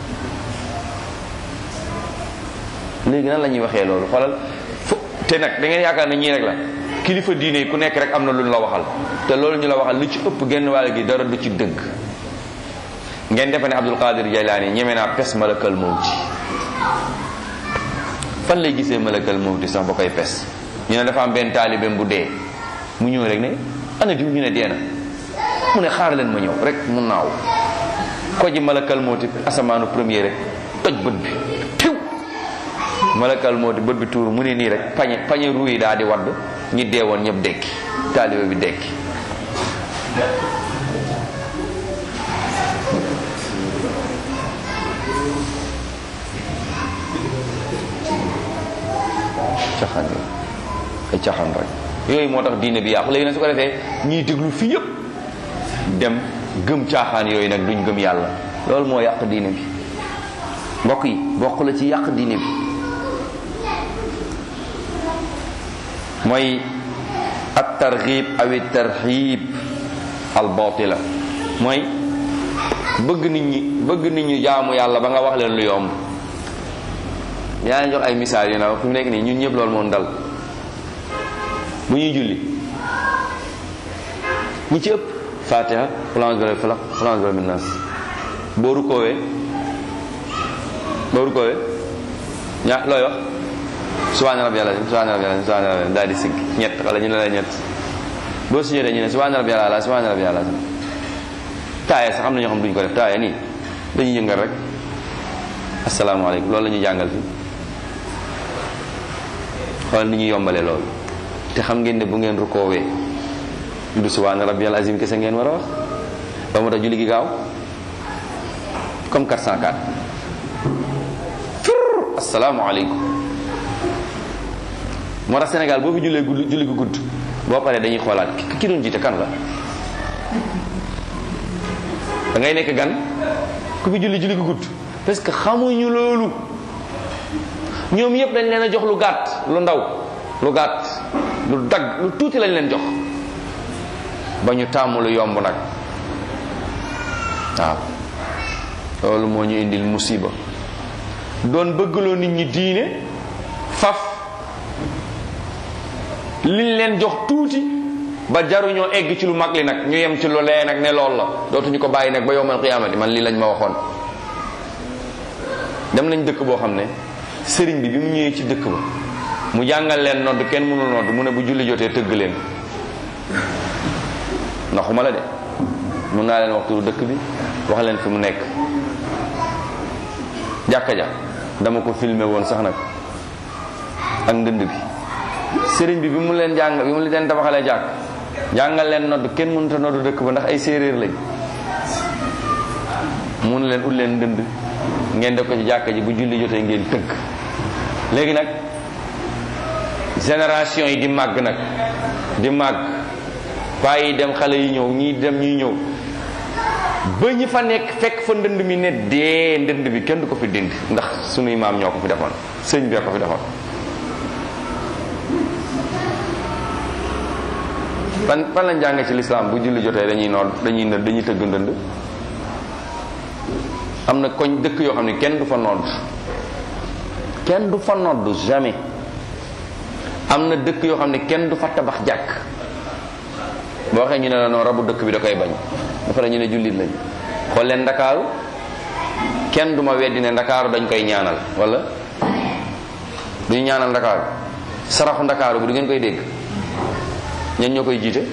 léegi nan la ñuy waxee loolu xoolal fu te nag da ngeen yaakaar ne ñii rek la kilifa diine yi ku nekk rek am na lu ñu la waxal te loolu ñu la waxal lu ci ëpp genn wàll gi dara du ci dëgg ngeen defe ne Abdul Qadir Jaylaani ñeme naa pes malakal mawti fan lay gisee malakal mawti sax ba koy pes ñu ne dafa am benn taalibeem bu dee mu ñëw rek ne ana diw ñu ne dee na mu ne xaar leen ma ñëw rek mu naaw ko ji malakal mawti asamaanu premier rek toj bët bi tiw malakal mawti bët bi tuur mu ne nii rek pañe pañe ruu yi daal di wadd ñi dee woon ñëpp dekki taalibe bi dekki caxaan yi ay caxaan rek yooyu moo tax diine bi yàqu léegi nag su ko defee ñiy déglu fii yëpp dem gëm caaxaan yooyu nag duñ gëm yàlla loolu moo yàq diine bi mbokk yi bokk la ci yàq diine bi mooy at targhib awi tarhib al batila mooy bëgg nit ñi bëgg nit ñi jaamu yàlla ba nga wax leen lu yomb yaa ngi jox ay misaal yu na fi mu nekk nii ñun ñëpp loolu moom dal bu ñuy julli ñi ci ëpp fatiha xulance bi falaq xulance bi nas boo rukoowee boo rukoowee ñaa looy wax subhaana rabbiyal azim subhaana rabbiyal azim subhaana rabbiyal daal di sigg ñett wala ñu ne la ñett boo sujjóotee ñu ne subhaana rabbiyal ala subhaana rabbiyal azim taaya sax am na ñoo xam duñ ko def taaya nii dañuy yëngal rek asalaamaaleykum loolu la ñuy jàngal fi xoolal ni ñu yombalee loolu te xam ngeen ne bu ngeen rukoowee du subhaana rabbiyal azim kese ngeen war a wax ba moo tax julli gi gaaw comme 404 fur asalaamaaleykum moo tax Sénégal boo fi jullee gudd julli gu gudd boo paree dañuy xoolaat ki doon jiite kan la da ngay nekk gan ku fi julli julli gu gudd parce que xamuñu loolu ñoom yëpp dañ leen a jox lu gàtt lu ndaw lu gàtt lu dagg lu tuuti lañ leen jox ba ñu tàmm lu yomb nag waaw loolu moo ñu indil musiba doon bëggloo nit ñi diine faf liñ leen jox tuuti ba jaruñoo egg ci lu mag li nag ñu yem ci lu lee nag ne lool la dootuñu ko bàyyi nag ba yowmal qiyaamati man lii lañ ma waxoon dem nañ dëkk boo xam ne sëriñ bi bi mu ñëwee ci dëkk ba mu jàngal leen nodd kenn mënul nodd mu ne bu julli jotee tëgg leen ndaxuma la de mun naa leen wax turu dëkk bi wax leen fi mu nekk jàkka ja dama ko filmé woon sax nag ak ndënd bi sëriñ bi bi mu leen jàng bi mu leen tabaxalee jàkk jàngal leen nodd kenn mënut a nodd dëkk ba ndax ay séeréer lañ mun leen ut leen ndënd ngeen def ko ci jàkka ji bu julli jotee ngeen tëgg léegi nag génération yi di màgg nag di màgg paa yi dem xale yi ñëw ñii dem ñuy ñëw ba ñi fa nekk fekk fa ndënd mi ne dee ndënd bi kenn du ko fi dindi ndax sunuy maam ñoo ko fi defoon sëñ bee ko fi defoon fan fan lañ jàng ci lislaam bu julli jotee dañuy nodd dañuy nëdd dañuy tëgg ndënd am na koñ dëkk yoo xam ne kenn du fa nodd kenn du fa nodd jamais am na dëkk yoo xam ne kenn du fa tabax jàkk boo waxee ñu ne la non rabu dëkk bi da koy bañ dafa la ñu ne jullit lañ xool leen ndakaaru kenn du ma weddi ne ndakaaru dañ koy ñaanal wala duñu ñaanal ndakaaru saraxu ndakaaru bi du ngeen koy dégg ñen ñoo koy jiite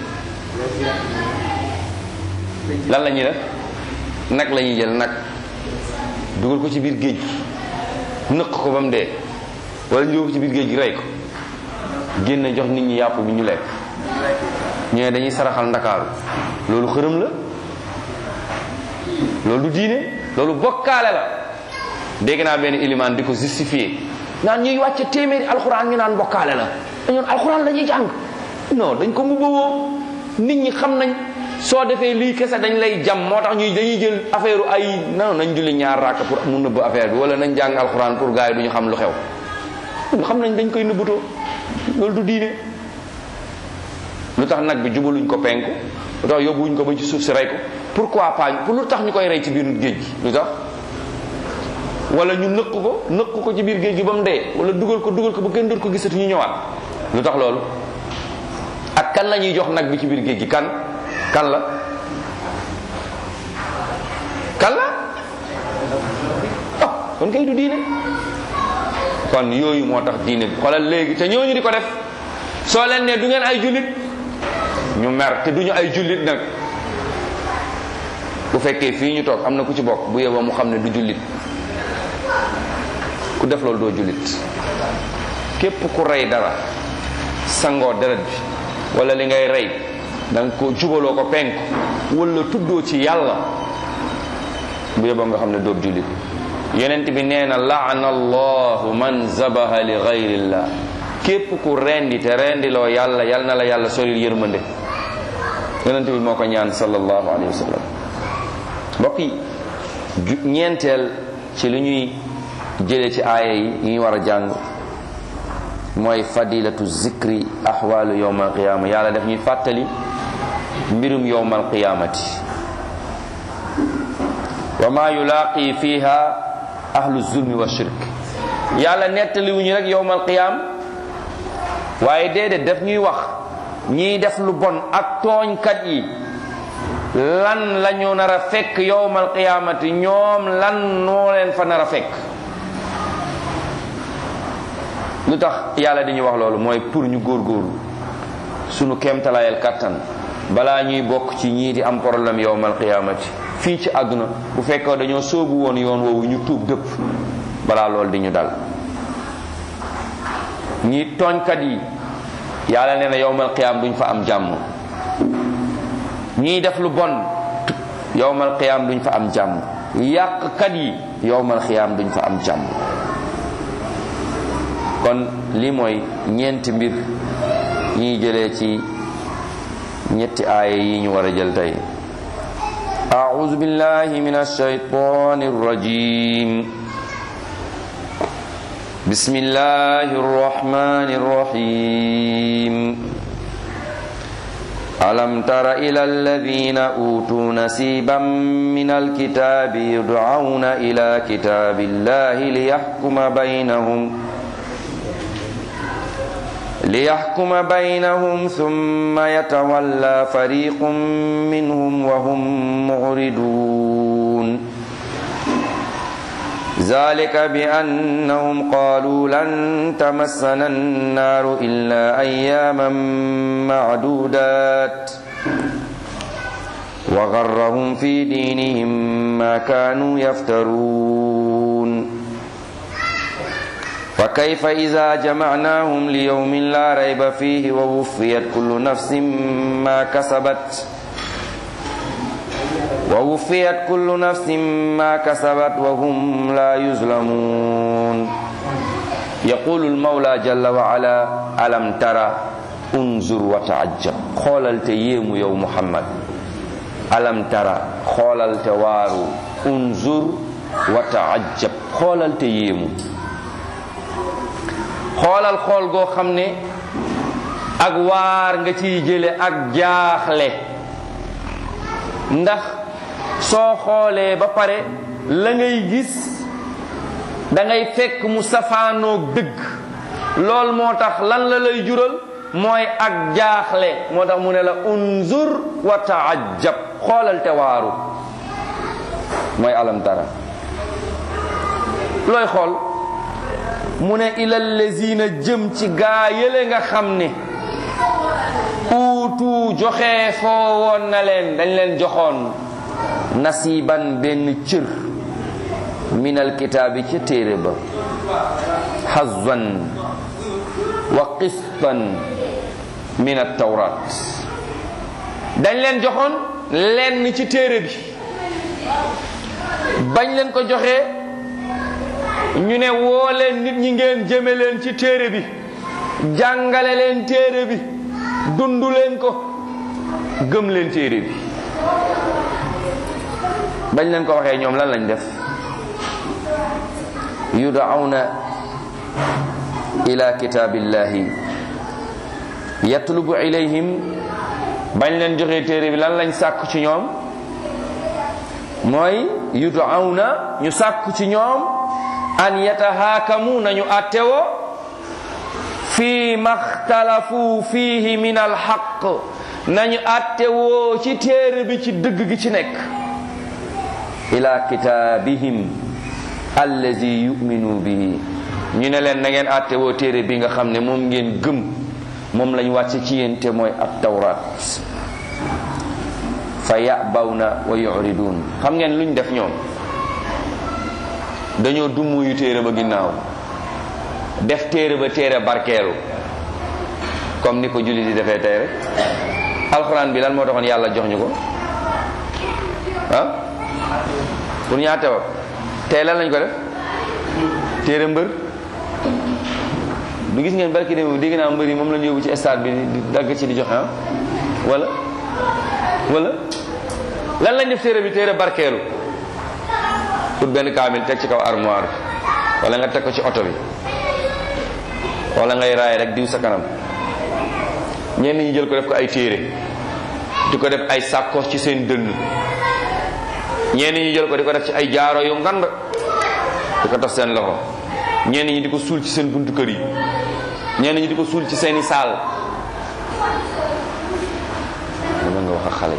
lan la ñuy def nag la ñuy jël nag dugal ko ci biir géej gi nëq ko ba mu dee wala ñu dugal ko ci biir géej gi rey ko génne jox nit ñi yàpp bi ñu lekk ñu ne dañuy saraxal ndakaaru loolu xërëm la loolu du diine loolu bokkaale la dégg naa benn ilimaan di ko justifier naan ñuy wàcce téeméeri alxuraan ñu naan bokkaale la dañoon alxuraan la ñuy jàng non dañ ko mbubboo nit ñi xam nañ soo defee lii kese dañ lay jam moo tax ñuy dañuy jël affaire ay non nañ julli ñaar rakk pour mu nëbb affaire bi wala nañ jàng alxuraan pour gars yi du ñu xam lu xew ñu xam nañ dañ koy nëbbutoo loolu du diine lu tax nag bi jubaluñ ko penku lu tax yóbbuwuñ ko ba ci suuf si rey ko pourquoi pas pour lu tax ñu koy rey ci biir géej gi lu tax wala ñu nëq ko nëq ko ci biir géej gi ba mu dee wala dugal ko dugal ko ba kenn doot ko gisati ñu ñëwaat lu tax loolu ak kan la ñuy jox nag bi ci biir géej gi kan kan la kan la oh kon kay du diine kon yooyu moo tax diine bi xoolal léegi te ñooñu di ko def soo leen ne du ngeen ay jullit ñu mer te duñu ay jullit nag bu fekkee fii ñu toog am na ku ci bokk bu yeboo mu xam ne du jullit ku def loolu doo jullit képp ku rey dara sangoo deret bi wala li ngay rey da nga ko jubaloo ko penk wala tuddoo ci yàlla bu yeboo nga xam ne doob jullit yonent bi nee na laana allahu man zabaha li gayrillah képp ku rendi te rendiloo yàlla yal na la yàlla solil yërmande yonent bi moo ko ñaan sallallahu alayhi wa sallam mbokk yi ñeenteel ci li ñuy jëlee ci aaya yi yi ñu war a jàng mooy fadilatu zikri ahwalu yowma alqiyama yàlla daf ñuy fàttali mbirum yowma alqiyamati wa ma yulaaqi fiha ahlu zulmi wa shirk yàlla nettaliwuñu rek yowma alqiyam waaye déedéet daf ñuy wax ñiy def lu bon ak tooñkat yi lan la ñu nar a fekk yowmal qiyaamati ñoom lan noo leen fa nar a fekk lu tax yàlla di ñu wax loolu mooy pour ñu góorgóorlu sunu kéemtalaayal kattan balaa ñuy bokk ci ñii di am problème yowmal qiyaamati fii ci àdduna bu fekkee dañoo sóobu woon yoon woowu ñu tuub dëpp balaa loolu di ñu dal ñi tooñkat yi yàlla nee na yowmal qiyaam duñ fa am jàmm ñiy def lu bon yowmal qiyaam duñ fa am jàmm yàqkat yi yowmal qiyaam duñ fa am jàmm kon lii mooy ñeenti mbir ñiy jëlee ci ñetti aaya yi ñu war a jël tey أعوذ بالله من الشيطان الرجيم بسم الله الرحمن الرحيم ألم تر إلى الذين أوتوا نسيبا من الكتاب يدعون إلى كتاب الله ليحكم بينهم ليحكم بينهم ثم يتولى فريق منهم وهم معرضون ذلك بأنهم قالوا لن تمسنا النار إلا أياما معدودات وغرهم في دينهم ما كانوا يفترون فكيف إذا جمعناهم ليوم لا ريب فيه ووفيت كل نفس ما كسبت ووفيت كل نفس ما كسبت وهم لا يظلمون يقول المولى جل وعلا ألم ترى انظر وتعجب خولل تيم يوم محمد ألم ترى خولل توارو انظر وتعجب خولل تيم xoolal xool goo xam ne ak waar nga ciy jële ak jaaxle ndax soo xoolee ba pare la ngay gis da ngay fekk mu safaanoog dëgg lool moo tax lan la lay jural mooy ak jaaxle moo tax mu ne la unzur wa taajab xoolal te waaru mooy alam tara looy xool mu ne ilal lazina jëm ci gaa yële nga xam ne uutu joxe foo woon na leen dañ leen joxoon nasiban benn cër minal kitaabi ca téere ba hazwan wa qistan min at-tawrat dañ leen joxoon lenn ci téere bi bañ leen ko joxee ñu ne woo leen nit ñi ngeen jëme leen ci téere bi jàngale leen téere bi dundu leen ko gëm leen téere bi bañ leen ko waxee ñoom lan lañ def yud'awna ila kitaabillahi yatlubu ilayhim bañ leen joxee téere bi lan lañ sàkku ci ñoom mooy yud'awna ñu sàkku ci ñoom an yatahaakamu nañu attewoo fi maxtalafu fihi min alxaq nañu attewoo ci téere bi ci dëgg gi ci nekk ila kitaabihim allazi yuminu bihi ñu ne leen na ngeen attewoo téere bi nga xam ne moom ngeen gëm moom lañ wàcce ci yéen te mooy at tawrat fa yabawna wa yuridun xam ngeen luñ def ñoom dañoo dummuyu téere ba ginnaaw def téere ba téere barkeelu comme ni ko jullit yi defee tey rek alxuraan bi lan moo taxoon yàlla jox ñu ko ah pour ñu àtte wa tey lan lañ ko def téere mbër du gis ngeen barki dem dégg naa mbër yi moom lañ yóbbu ci stade bi di dagg ci di joxe ah wala wala lan lañ def téere bi téere barkeelu pour benn kaamil teg ci kaw armoire bi wala nga teg ko ci oto bi wala ngay raay rek diw sa kanam ñenn ñi jël ko def ko ay téere di ko def ay sàkkoos ci seen dënn ñenn ñi jël ko di ko def ci ay jaaro yu ngand di ko def seen loxo ñenn ñi di ko suul ci seen buntu kër yi ñenn ñi di ko suul ci seeni saal dama nga wax ak xale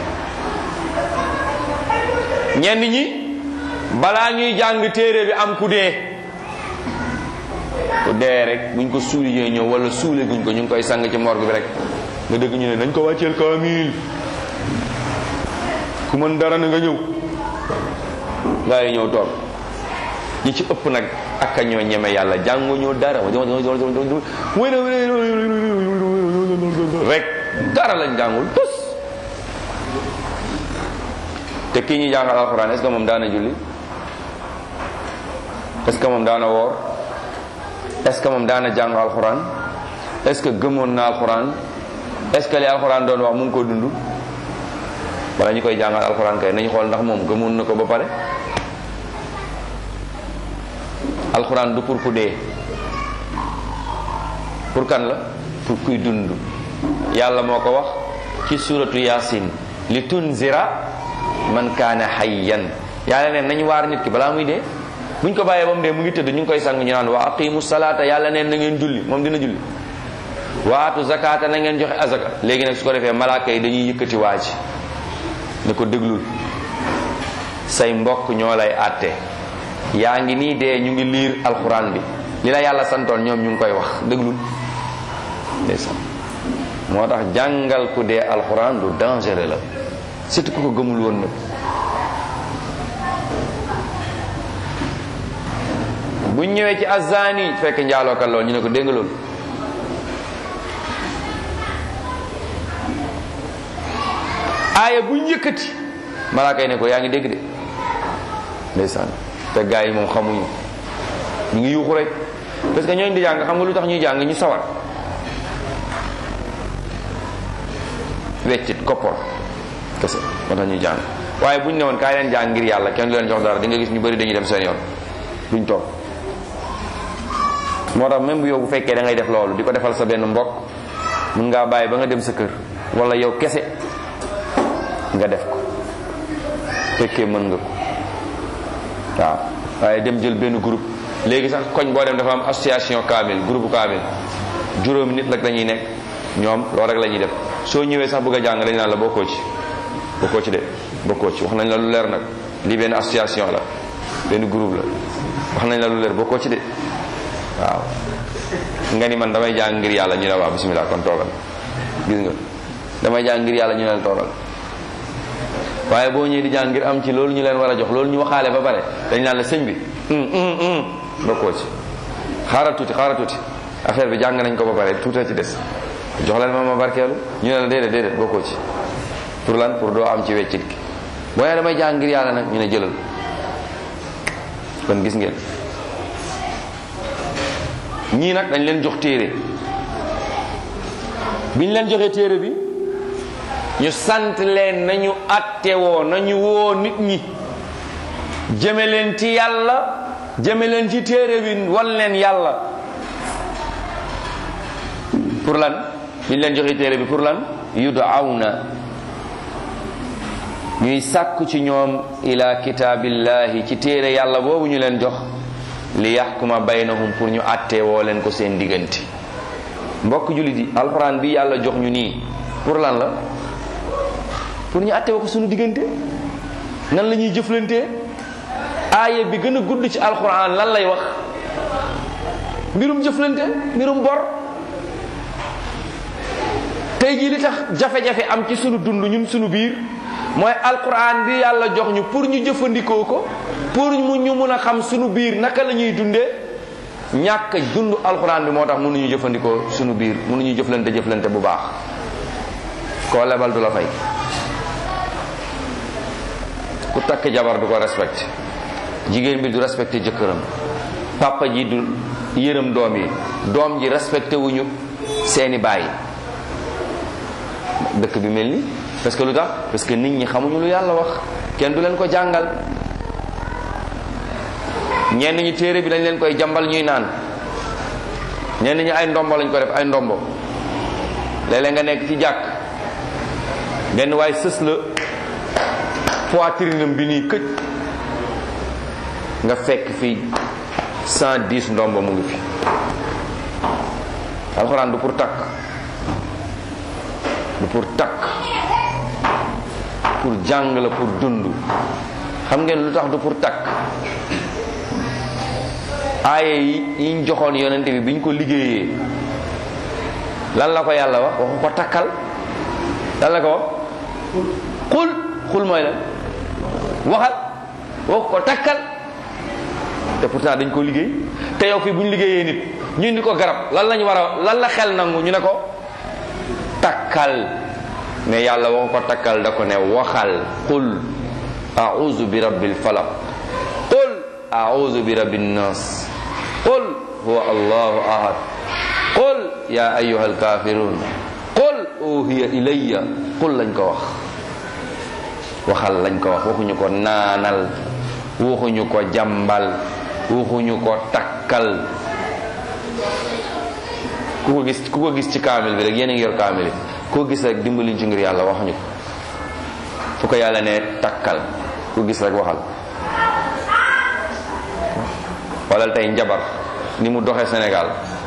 yi ñenn ñi balaa ñuy jàng téere bi am ku dee ku dee rek buñ ko suuli ñooy ñëw wala suule guñ ko ñu ngi koy sang ci morgue bi rek nga dëgg ñu ne nañ ko wàcceel kaamil ku mën dara na nga ñëw gaa yi ñëw toog ñi ci ëpp nag ak a ñoo ñeme yàlla jàngu ñoo dara rek dara lañ jàngul tus te kii ñuy jàngal alxuraan est-ce que moom daana julli est-ce que moom daana woor est-ce que moom daana jàng alxuraan est-ce que gëmoon na alxuraan est-ce que li alxuraan doon wax mu ngi ko dund wala ñu koy jàngal alxuraan kay nañu xool ndax moom gëmoon na ko ba pare alxuraan du pour ku dee pour kan la pour kuy dund yàlla moo ko wax ci suratu yasin li tunzira man kaana hayyan yàlla neen nañu waar nit ki balaa muy dee buñ ko bàyyee ba mu dee mu ngi tëdd ñu ngi koy sang ñu naan wa aqimu salaata yàlla neen na ngeen julli moom dina julli waatu zakata na ngeen joxe azaka léegi nag su ko defee malaaka yi dañuy yëkkati waa ji ne ko déglul say mbokk ñoo lay àtte yaa ngi nii dee ñu ngi liir alxuraan bi li la yàlla santoon ñoom ñu ngi koy wax déglul ndeysaan moo tax jàngal ku dee alxuraan lu dangereux la surtout ku ko gëmul woon nag bu ñëwee ci azani fekk njaalookat lool ñu ne ko dégg nga loolu aaya bu ñu yëkkati malaaka yi ne ko yaa ngi dégg de ndeysaan te gaa yi moom xamuñu ñu ngi yuuxu rek parce que ñooñu di jàng xam nga lu tax ñuy jàng ñu sawar weccit koppor kese moo tax ñuy jàng waaye bu ñu ne woon kaay leen jàng ngir yàlla kenn du leen jox dara di nga gis ñu bëri dañuy dem seen yoon duñ toog moo tax même bu yow bu fekkee da ngay def loolu di ko defal sa benn mbokk mun ngaa bàyyi ba nga dem sa kër wala yow kese nga def ko fekkee mën nga ko waaw waaye dem jël benn groupe léegi sax koñ boo dem dafa am association kaamil groupe kaamil juróomi nit lak dañuy nekk ñoom loolu rek la ñuy def soo ñëwee sax bëgg a jàng dañ naan la bokkoo ci bokkoo ci de bokkoo ci wax nañ la lu leer nag lii benn association la benn groupe la wax nañ la lu leer bokkoo ci de waaw nga ni man damay jàng ngir yàlla ñu ne waaw bismillah kon toogal gis nga damay jàng ngir yàlla ñu ne la toogal waaye boo ñëwee di jàng ngir am ci loolu ñu leen war a jox loolu ñu waxaale ba pare dañ naan la sëñ bi bokkoo ci xaaral tuuti xaaral tuuti affaire bi jàng nañ ko ba pare tuuta ci des jox leen ma ma barkeelu ñu ne la déedéet déedéet bokkoo ci pour lan pour doo am ci weccit gi boo nee damay jàng ngir yàlla nag ñu ne jëlal kon gis ngeen ñii nag dañ leen jox téere biñ leen joxee téere bi ñu sant leen nañu attewoo nañu woo nit ñi jëme leen ci yàlla jëme leen ci téere bi wan leen yàlla pour lan biñ leen joxee téere bi pour lan yud'awna ñuy sàkku ci ñoom ila kitaabillahi ci téere yàlla boobu ñu leen jox li yaxkuma baynahum pour ñu àttee woo leen ko seen diggante mbokk jullit yi alxuraan bi yàlla jox ñu nii pour lan la pour ñu àttee woo ko suñu diggante nan la ñuy jëflantee aaya bi gën a gudd ci alxuraan lan lay wax mbirum jëflante mbirum bor tey jii li tax jafe-jafe am ci sunu dund ñun sunu biir mooy alquran bi yàlla jox ñu pour ñu jëfandikoo ko pour mu ñu mun a xam sunu biir naka la ñuy dundee ñàkk dund alquran bi moo tax mënuñu jëfandikoo sunu biir mënuñu jëflante jëflante bu baax koo lebal du la fay ku takk jabar du ko respecté jigéen bi du respecté jëkkëram papa ji du yërëm doom yi doom ji respecté wuñu seeni baay dëkk bi mel ni parce que lu tax parce que nit ñi xamuñu lu yàlla wax kenn du leen ko jàngal ñenn ñi téere bi dañ leen koy jàmbal ñuy naan ñenn ñi ay ndombo lañ ko def ay ndombo léeg-léeg nga nekk ci jàkk benn waay sës la poitrinam bi nii këj nga fekk fi cent dix ndombo mu ngi fi alxuraan du pour takk du pour takk pour jàng la pour dund xam ngeen lu tax du pour takk aaye yi yiñ joxoon yonente bi biñ ko liggéeyee lan la ko yàlla wax waxu ko takkal lan la ko wax xul xul mooy la waxal waxu ko takkal te pourtant dañ ko liggéey te yow fii bu ñu liggéeyee nit ñu indi ko garab lan lañ war a lan la xel nangu ñu ne ko takkal mais yàlla waxu ko takkal da ko ne waxal qul a'udhu bi rabbil falaq qul a'udhu bi rabbin nas qul huwa allahu ahad qul ya ayyuhal kafirun qul uhiya ilayya qul lañ ko wax waxal lañ ko wax waxuñu ko naanal waxuñu ko jàmbal waxuñu ko takkal ku ko gis ku ko gis ci kaamil bi rek yéen a ngi yor kaamil bi koo gis rek dimbali ci ngir yàlla waxuñu ko fu ko yàlla ne takkal ku gis rek waxal walal tey njabar ni mu doxee Sénégal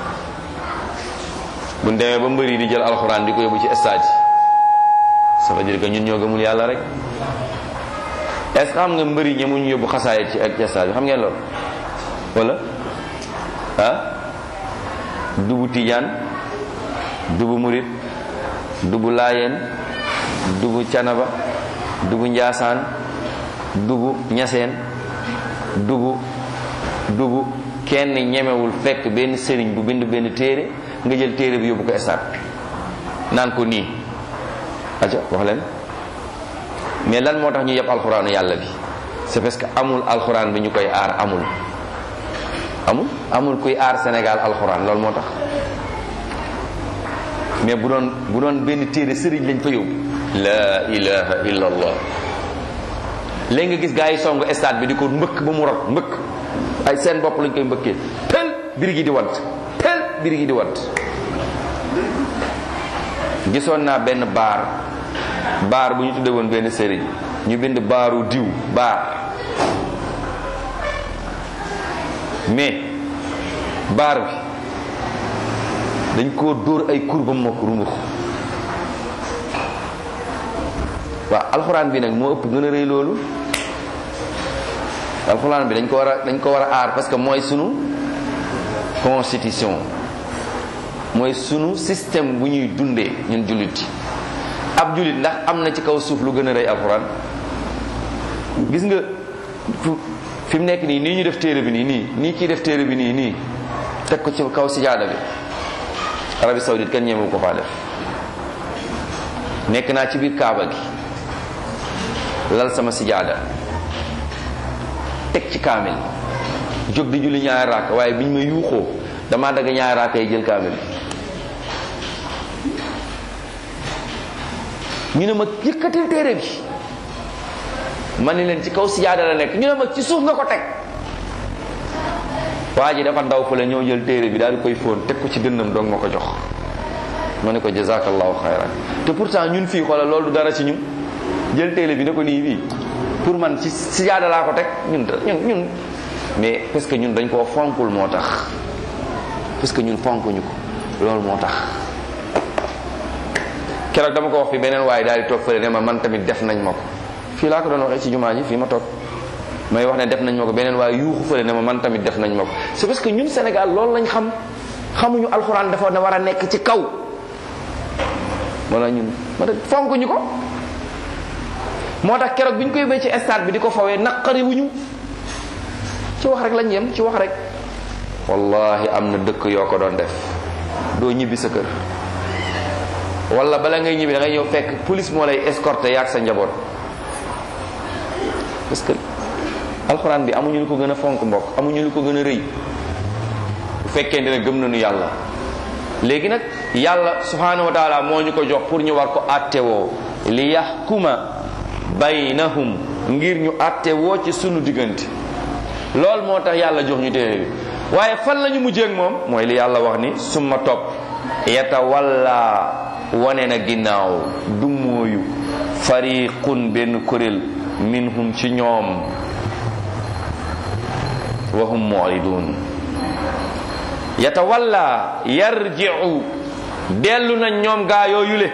buñ demee ba mbëri di jël alxuraan di ko yóbbu ci stade yi ça veut dire que ñun ñoo gëmul yàlla rek est ce que xam nga mbëri ñemuñu yóbbu xasaayit ci ak stade bi xam ngeen loolu wala ah dubu tijaan dubu murit dubu laayeen dubu canaba dubu njaasaan dubu ñaseen dubu dubu kenn ñemewul fekk benn sëriñ bu bind benn téere nga jël téere bi yóbbu ko stade naan ko nii aca wax leen mais lan moo tax ñu yeb alxuraanu yàlla bi c'est parce que amul alxuraan bi ñu koy aar amul amul amul kuy aar Sénégal alxuraan loolu moo tax mais bu doon bu doon benn téere sëriñ lañ fa yóbbu la ilaha illa allah léegi nga gis gaa yi song stade bi di ko mbëkk ba mu rot mbëkk ay seen bopp lañ koy mbëkkee tel biri gi di want tel biri gi di want gisoon naa benn baar baar bu ñu tudde woon benn sëriñ ñu bind baaru diw baar mais baar bi dañ koo dóor ay kur ba mokk rumux waaw alxuraan bi nag moo ëpp gën a rëy loolu alxuraan bi dañ ko war a dañ ko war a aar parce que mooy sunu constitution mooy sunu système bu ñuy dundee ñun jullit yi ab jullit ndax am na ci kaw suuf lu gën a rëy alxuraan gis nga fi mu nekk nii nii ñu def téere bi nii nii nii kii def téere bi nii nii teg ko ci kaw sijaada bi Arabie Saoudite kenn ñemewu ko faa def nekk naa ci biir Kaaba gi lal sama sijaada teg ci kaamil jóg di julli ñaari raak waaye biñ ma yuuxoo damaa dagg ñaari raak yi jël kaamil ñu ne ma yëkkatil téere bi ma ne leen ci kaw sijaada la nekk ñu ne ma ci suuf nga ko teg waa ji dafa ndaw fële ñëw jël téere bi daal di koy fóon teg ko ci dënnam doog ma ko jox ma ne ko jazakallahu xayran te pourtant ñun fii xoolal loolu du dara ci ñun jël téere bi ne ko nii bii pour man ci sijaada laa ko teg ñun ñun ñun mais parce que ñun dañ koo fonkul moo tax parce que ñun fonkuñu ko loolu moo tax keroog dama ko wax fi beneen waaye daal di toog fële ne ma man tamit def nañ ma ko fii laa ko doon waxee ci jumaa ji fii ma toog may wax ne def nañ ma ko beneen waaye yuuxu fële ne ma man tamit def nañ ma ko c'est parce que ñun Sénégal loolu lañ xam xamuñu alxuraan dafa na war a nekk ci kaw wala ñun ma tax fonkuñu ko moo tax keroog bi ñu koy béy ci stade bi di ko fawee naqari wuñu ci wax rek lañ yem ci wax rek wallahi am na dëkk yoo ko doon def doo ñibbi sa kër wala bala ngay ñibbi da ngay ñëw fekk police moo lay escorter yaag sa njaboot parce que alxuraan bi amuñu lu ko gën a fonk mbokk amuñu lu ko gën a rëy bu fekkente ne gëm nañu yàlla léegi nag yàlla subhanahu wa taala moo ñu ko jox pour ñu war ko attewoo li yaxkuma baynahum ngir ñu attewoo ci sunu diggante loolu moo tax yàlla jox ñu téere bi waaye fan la ñu mujjee ak moom mooy li yàlla wax ni summa topp yatawalla wane na ginnaaw du mooyu fariqun benn kuréel minhum ci ñoom wa hum mu'ridun yatawalla yarji'u dellu na ñoom gaa yooyule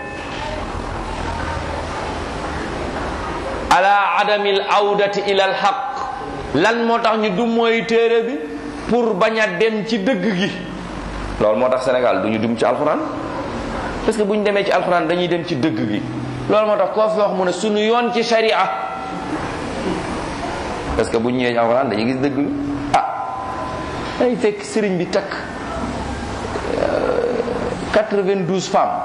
ala adamil awdati ila al haqq lan moo tax ñu du mooy téere bi pour bañ a dem ci dëgg gi loolu moo tax Sénégal du ñu dum ci alxuraan parce que bu ñu demee ci alxuraan dañuy dem ci dëgg gi loolu moo tax koo fi wax mu ne suñu yoon ci sharia parce que bu ñu ñëwee ci alxuraan dañuy gis dëgg ah day fekk sëriñ bi takk 92 femmes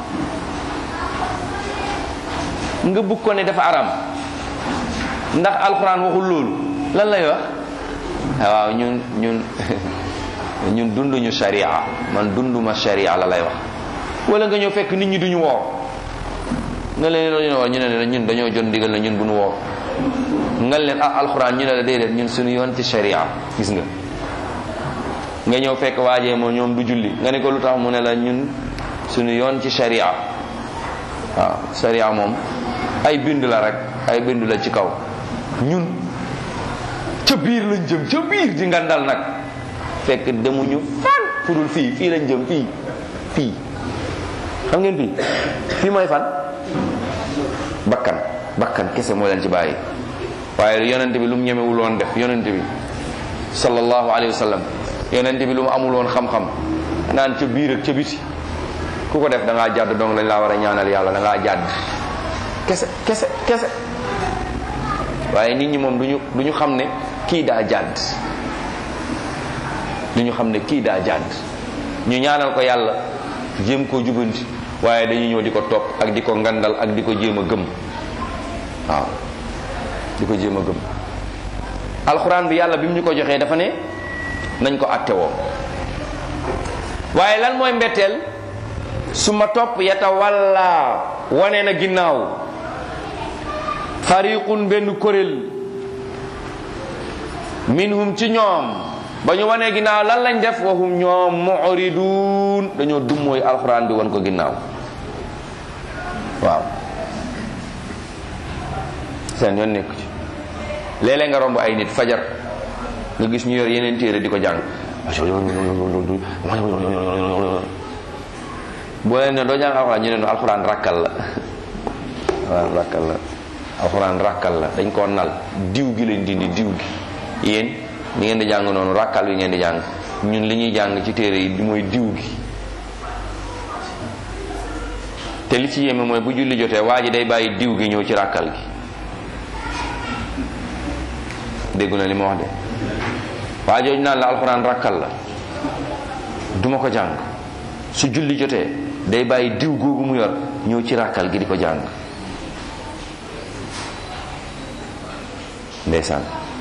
nga bugg ko ne dafa aram ndax alxuraan waxul loolu lan lay wax waaw ñun ñun ñun dunduñu sharia man dunduma sharia la lay wax wala nga ñëw fekk nit ñi duñu woor nga leen loolu ñu ne ñu ne ñun dañoo jot ndigal na ñun bu ñu woor nga leen ah alxuraan ñu ne la déedéet ñun suñu yoon ci sharia gis nga nga ñëw fekk waajee moom ñoom du julli nga ne ko lu tax mu ne la ñun suñu yoon ci sharia waaw sharia moom ay bind la rek ay bind la ci kaw ñun ca biir lañ jëm ca biir di ngandal nag fekk demuñu fan fudul fii fii lañ jëm fii fii xam ngeen fii fii mooy fan bakkan bakkan kese moo leen ci bàyyi waaye yonente bi lu mu ñemewul woon def yonente bi sallallahu alayhi wa sallam yonente bi lu mu amul woon xam-xam naan ca biir ak ca biti ku ko def da ngaa jàdd donc lañ laa war a ñaanal yàlla da ngaa jàdd kese kese kese waaye nit ñi moom duñu du ñu xam ne kii daa jàdd du ñu xam ne kii daa jàdd ñu ñaanal ko yàlla jéem koo jubanti waaye dañuy ñëw di ko topp ak di ko ngandal ak di ko jéem a gëm waaw di ko jéem a gëm alxuraan bi yàlla bi mu ñu ko joxee dafa ne nañ ko attewoo waaye lan mooy mbetteel su ma topp yata walla wane na ginnaaw fariqun benn kuréel minhum ci ñoom ba ñu wanee ginnaaw lan lañ def waxum ñoom mu'ridun dañoo dummooy alxuraan bi wan ko ginnaaw waaw seen yoon nekku ci léeg-léeg nga romb ay nit fajar nga gis ñu yor yeneen téere di ko jàng boo leen ne doo jàng alxuraan ñu ne no alxuraan rakkal la alxuraan rakkal la alxuraan rakkal la dañ koo nal diw gi lañ dindi diw gi yéen li ngeen di jàng noonu rakkal bi ngeen di jàng ñun li ñuy jàng ci téere yi mooy diw gi te li ci yéeme mooy bu julli jotee waa ji day bàyyi diw gi ñëw ci rakkal gi déggu na li ma wax de waa jooju naan la alxuraan rakkal la duma ko jàng su julli jotee day bàyyi diw googu mu yor ñëw ci rakkal gi di ko jàng ndeysaan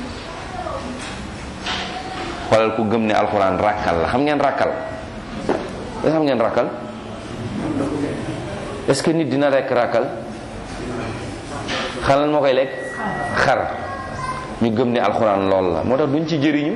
xoolal ku gëm ne alxuraan rakkal la xam ngeen rakkal est xam ngeen rakkal est-ce que nit dina rekk rakkal xalal moo koy lekk xar ñu gëm ne alxuraan lool la moo tax duñ ci jëriñu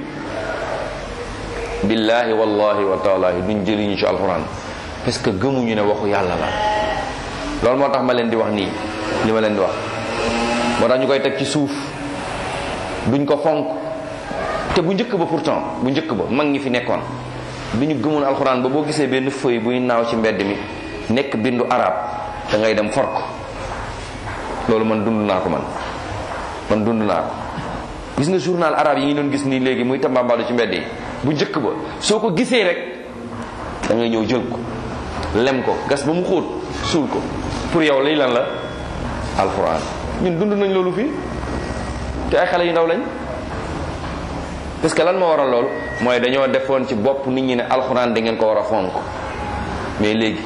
billahi wallahi wa taalahi duñ jëriñu ci alxuraan parce que gëmuñu ne waxu yàlla la loolu moo tax ma leen di wax nii li ma leen di wax moo tax ñu koy teg ci suuf duñ ko fonk te bu njëkk ba pourtant bu njëkk ba mag ñi fi nekkoon bi ñu gëmoon alxuraan ba boo gisee benn feuille buy naaw ci mbedd mi nekk bindu arab da ngay dem for ko loolu man dund naa ko man man dund naa ko gis nga journal arab yi ngi doon gis nii léegi muy tambambalu ci mbedd yi bu njëkk ba soo ko gisee rek da ngay ñëw jël ko lem ko gas ba mu xóot suul ko pour yow lay lan la alxuraan ñun dund nañ loolu fii te ay xale yu ndaw lañ parce que lan moo waral loolu mooy dañoo defoon ci bopp nit ñi ne alxuraan da ngeen ko war a fonk mais léegi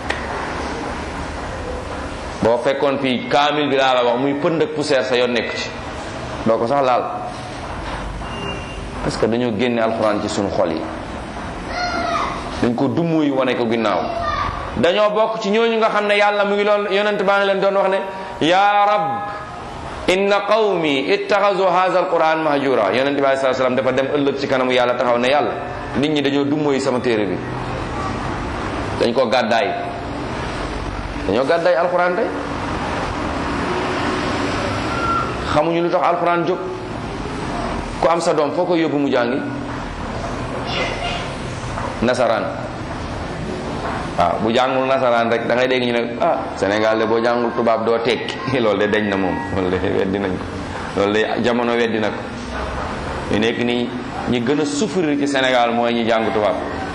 boo fekkoon fii kaamil bi laa la wax muy pënd ak poussière sa yoon nekk ci doo ko sax laal parce que dañoo génne alxuraan ci suñu xol yi dañ ko dummuy wane ko ginnaaw dañoo bokk ci ñooñu nga xam ne yàlla mu ngi loon yonent baa ngi leen doon wax ne yaa rab inna qawmi ittaxasu hadha alquran mahjura yonent bi alei salaam dafa dem ëllëg ci kanamu yàlla taxaw ne yàlla nit ñi dañoo dummuy sama téere bi dañ ko gàddaay dañoo gàddaay alquran tey xamuñu lu tax alquran jóg ku am sa doom foo koy yóbbu mu jàngi nasaraan waaw bu jàngul nasaraan rek da ngay dégg ñu ne ah Sénégal de boo jàngul tubaab doo tekki loolu de dañ na moom loolu de weddi nañ ko loolu de jamono weddi na ko ñu nekk nii ñi gën a souffrir ci Sénégal mooy ñi jàng tubaab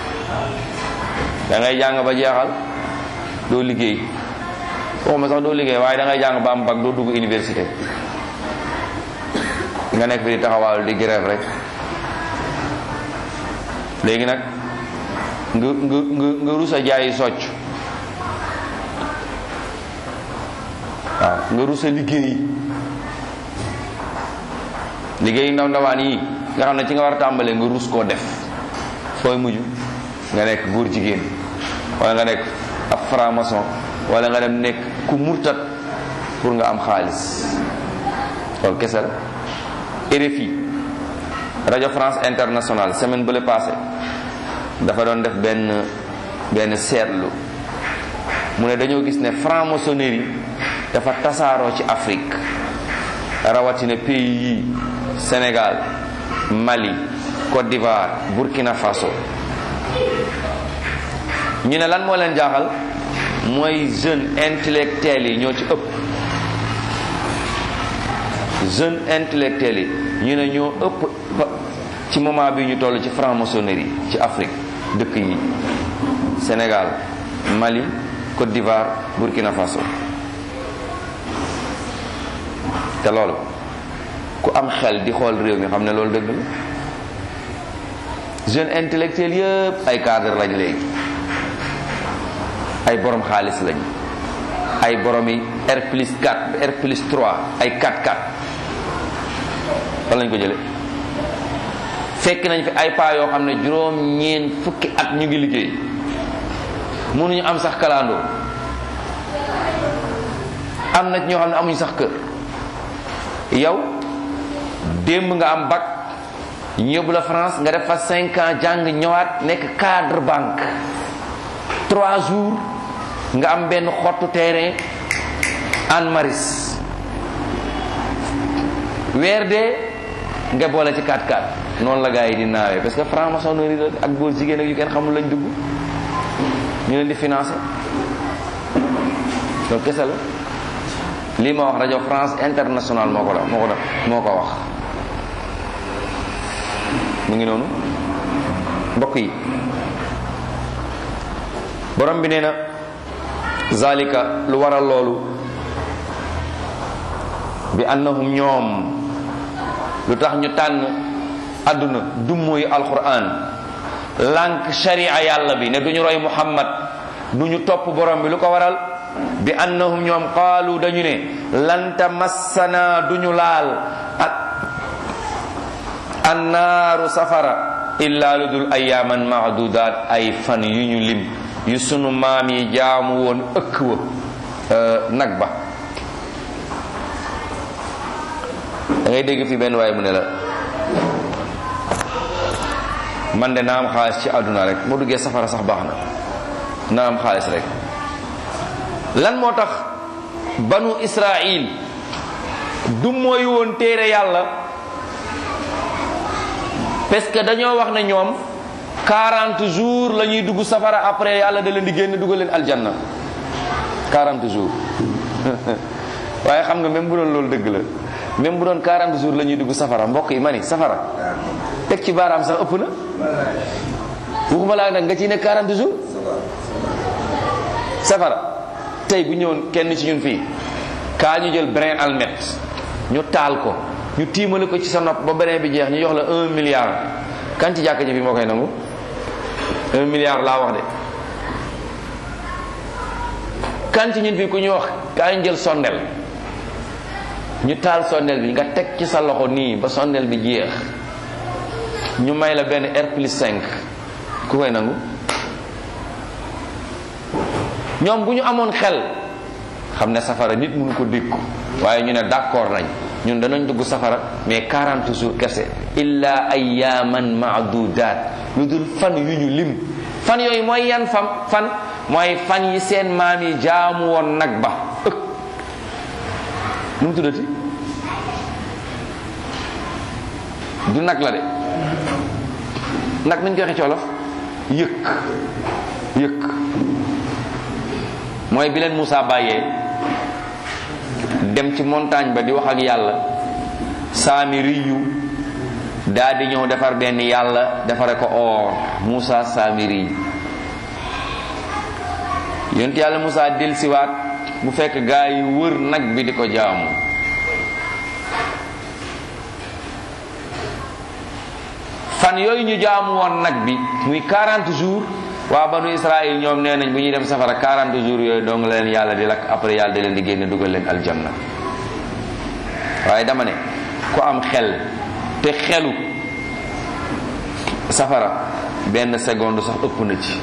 da ngay jàng ba jeexal doo liggéey waxuma sax doo liggéey waaye da ngay jàng ba am bac doo dugg université nga nekk fi di taxawaalu di grève rek léegi nag nga nga nga nga rus a jaayi socc waaw nga rus a liggéey liggéey ndaw ndawaan yi nga xam ne ci nga war a tàmbalee nga rus koo def fooy mujj nga nekk góor jigéen wala nga nekk ab franc-maçon wala nga dem nekk ku murtat pour nga am xaalis loolu kese la RFI rajo France Internationale semaine bële passé dafa doon def benn benn seetlu mu ne dañoo gis ne franc-maçonnerie dafa tasaaroo ci Afrique rawatina pays yi Sénégal Mali Côte d'Ivoire Burkina Faso ñu ne lan moo leen jaaxal mooy jeunes intellectuels yi ñoo ci ëpp jeunes intellectuels yi ñu ne ñoo ëpp ci moment bi ñu toll ci franc-maçonnerie ci Afrique dëkk yi Sénégal Mali Côte d'Ivoire Burkina Faso te loolu ku am xel di xool réew mi xam ne loolu dëgg la jeunes intellectuels yëpp ay cadre lañ léegi ay borom xaalis lañ ay borom yi R plus 4 R plus 3 ay 4 4 fan lañ ko jële fekk nañ fi ay paa yoo xam ne juróom ñeen fukki at ñu ngi liggéey mënuñu am sax kalaandoo am na ñoo xam ne amuñu sax kër yow démb nga am bac ñu yóbbu la France nga def fa cinq ans jàng ñëwaat nekk cadre banque trois jours nga am benn xottu terrain Anne Maris weer dee nga boole ci 4 4 noonu la gars yi di naawee parce que franc-maçonnerie la ak góor jigéen ak yu kenn xamul lañ dugg ñu leen di financé loolu kese la lii ma wax rajo France international moo ko la moo ko def moo ko wax mu ngi noonu mbokk yi borom bi nee na zalika lu waral loolu bi annahum ñoom lu tax ñu tànn àdduna dummóoyu alquran lànk sharia yàlla bi ne duñu roy muhammad duñu topp borom bi lu ko waral bi annahum ñoom qaalu dañu ne lan tamassana duñu laal ak annaaru safara illa lu dul ayaaman maadudaat ay fan yu ñu lim yu sunu maam yi jaamu woon ëkk wa nag ba da ngay dégg fi benn waaye mu ne la man de naa am xaalis ci àdduna rek moo duggee safara sax baax na naa am xaalis rek lan moo tax banu israil du mooy woon téere yàlla parce que dañoo wax ne ñoom 40 jours la ñuy dugg safara après yàlla da leen di génn dugal leen aljanna 40 jours waaye xam nga même bu doon loolu dëgg la même bu doon 40 jours la ñuy dugg safara mbokk yi ma ni safara teg ci baaraam sax ëpp na waxuma laa nag nga ciy ne 40 jours safara tey bu ñëwoon kenn ci ñun fii kaa ñu jël brin almet ñu taal ko ñu tiimale ko ci sa nopp ba brin bi jeex ñu jox la un milliard kan ci jàkk ji fi moo koy nangu un milliard laa wax de kan ci ñun fii ku ñu wax kaa ñu jël sondel ñu taal sondel bi nga teg ci sa loxo nii ba sondel bi jeex ñu may la benn R plus 5 ku koy nangu ñoom bu ñu amoon xel xam ne safara nit mënu ko dékku waaye ñu ne d'accord nañ ñun danañ dugg safara mais 40 jours kese illa ayyaman maadudaat lu dul fan yu ñu lim fan yooyu mooy yan fam fan mooy fan yi seen maam yi jaamu woon nag ba ëk nu mu tuddati du nag la de nag nañ koy waxee ci wolof yëkk yëkk mooy bi leen Moussa bàyyee dem ci montagne ba di wax ak yàlla saami riyu daa di ñëw defar benn yàlla defare ko or Moussa saami riyu yonent yàlla Moussa delsiwaat bu fekk gaa yi wër nag bi di ko jaamu fan yooyu ñu jaamu woon nag bi muy 40 jours waa banu Israël ñoom nee nañ bu ñuy dem safara 40 jours yooyu dong la leen yàlla di lakk après yàlla di leen di génne dugal leen aljanna waaye dama ne ku am xel te xelu safara benn seconde sax ëpp na ci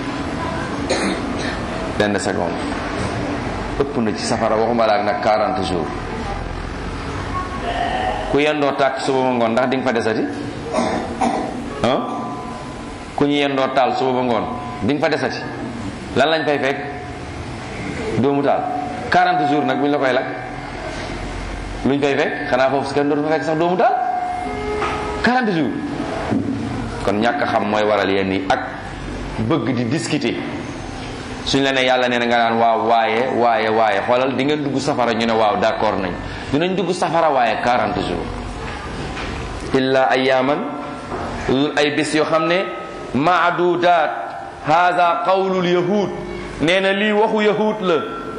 benn seconde ëpp na ci safara waxuma la ak nag 40 jours ku yendoo tàkk suba ba ngoon ndax di nga fa desati ah ku ñu yendoo taal suba ba ngoon di nga fa desati lan lañ fay fekk doomu taal 40 jours nag bu ñu la koy lakk luñ fay fekk xanaa foofu si kenn dootu fa fekk sax doomu taal 40 jours kon ñàkk xam mooy waral yenn yi ak bëgg di discuter suñ la ne yàlla nee na nga naan waaw waaye waaye waaye xoolal di ngeen dugg safara ñu ne waaw d'accord nañ dinañ dugg safara waaye 40 jours illa ayyaman lul ay bés yoo xam ne maadudaat hada qawlul yahud nee na lii waxu yahud la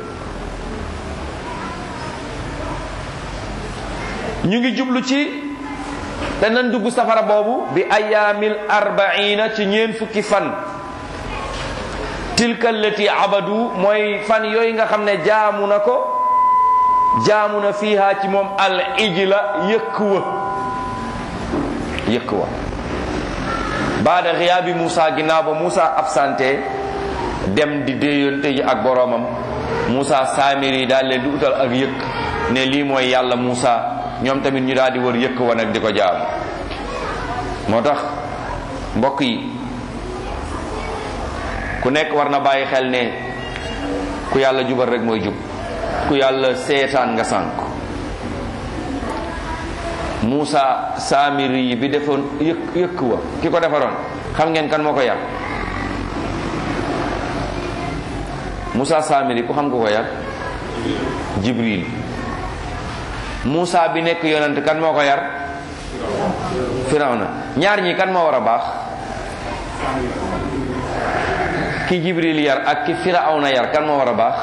ñu ngi jublu ci danañ dugg safara boobu bi ayaamil arbaina ci ñeen fukki fan tilka allati abadu mooy fan yooyu nga xam ne jaamu na ko jaamu na fiiha ci moom al ijla yëkk wa yëkk wa baada xiyaabi Moussa ginnaaw ba Moussa absenté dem di déeyante ji ak boroomam Moussa saamiri daal leen di utal ak yëkk ne lii mooy yàlla Moussa ñoom tamit ñu daal di wër yëkk wa nag di ko jaam moo tax mbokk yi ku nekk war na bàyyi xel ne ku yàlla jubal rek mooy jub ku yàlla seetaan nga sànk Moussa saamiri bi defoon yëkk yëkk wa ki ko defaroon xam ngeen kan moo ko yar Moussa saamiri ku xam ko ko yar Jibril Moussa bi nekk yonent kan moo ko yar Firawna ñaar ñi kan moo war a baax ki Jibril yar ak ki Firawna yar kan moo war a baax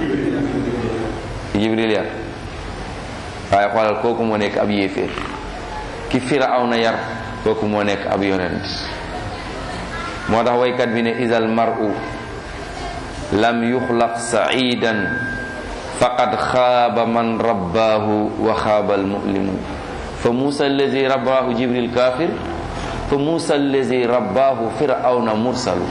ki Jibril yar waaye xoolal kooku moo nekk ab yéeféer ki Firawna yar kooku moo nekk ab yonent moo tax waykat bi ne isal mar'u lam yuxlaq sa'idan faqad xaaba man rabbaahu wa xaaba almu'limu fa muusa allazi rabbaahu jibril kafir fa muusa allazi rabbaahu firawna mursalu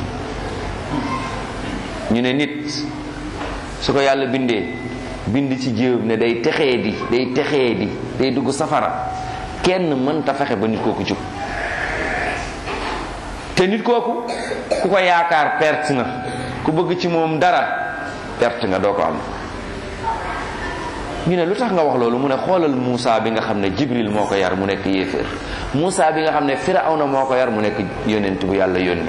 ñu ne nit su ko yàlla bindee bind ci jéeb ne day texee di day texee di day dugg safara kenn mënta fexe ba nit kooku jub te nit kooku ku ko yaakaar perte nga ku bëgg ci moom dara perte nga doo ko am ñu ne lu tax nga wax loolu mu ne xoolal Moussa bi nga xam ne Jibril moo ko yar mu nekk yéeféer Moussa bi nga xam ne Firawna moo ko yar mu nekk yonent bu yàlla yónni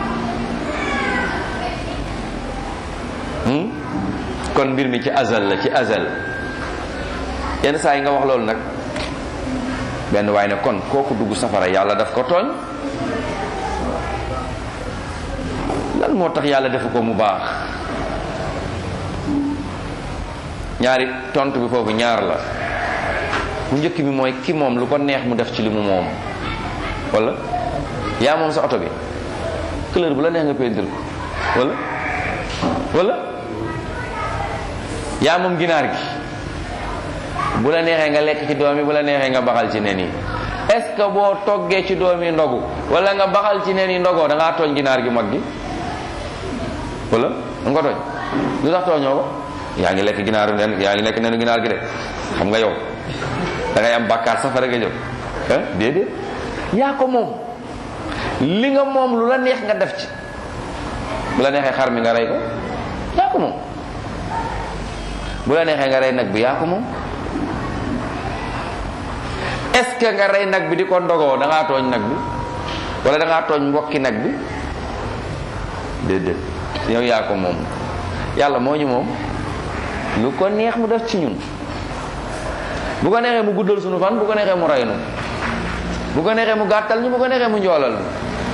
kon mbir mi ci azal la ci azal yenn saa yi nga wax loolu nag benn waay ne kon kooku dugg safara yàlla daf ko tooñ lan moo tax yàlla defu ko mu baax ñaari tontu bi foofu ñaar la bu njëkk bi mooy ki moom lu ko neex mu def ci li mu moom wala yaa moom sa oto bi couleur bu la neex nga peinture ko wala wala yaa moom ginaar gi bu la neexee nga lekk ci doom yi bu la neexee nga baxal ci nen yi est-ce que boo toggee ci doom yi ndogu wala nga baxal ci nen yi ndogoo da ngaa tooñ ginaar gi mag gi wala da nga ko tooñ lu tax tooñoo ko yaa ngi lekk ginaaru nen yaa ngi lekk nenu ginaar gi de xam nga yow da ngay am bàkkaar safara nga jëm ah déedéet yaa ko moom li nga moom lu la neex nga def ci bu la neexee xar mi nga rey ko yaa ko moom bu la neexee nga rey nag bi yaa ko moom est-ce que nga rey nag bi di ko ndogoo da ngaa tooñ nag bi wala da ngaa tooñ mbokki nag bi déedéet yow yaa ko moom yàlla moo ñu moom lu ko neex mu def ci ñun bu ko neexee mu guddal sunu fan bu ko neexee mu rey nu bu ko neexee mu gàttal ñu bu ko neexee mu njoolal ñu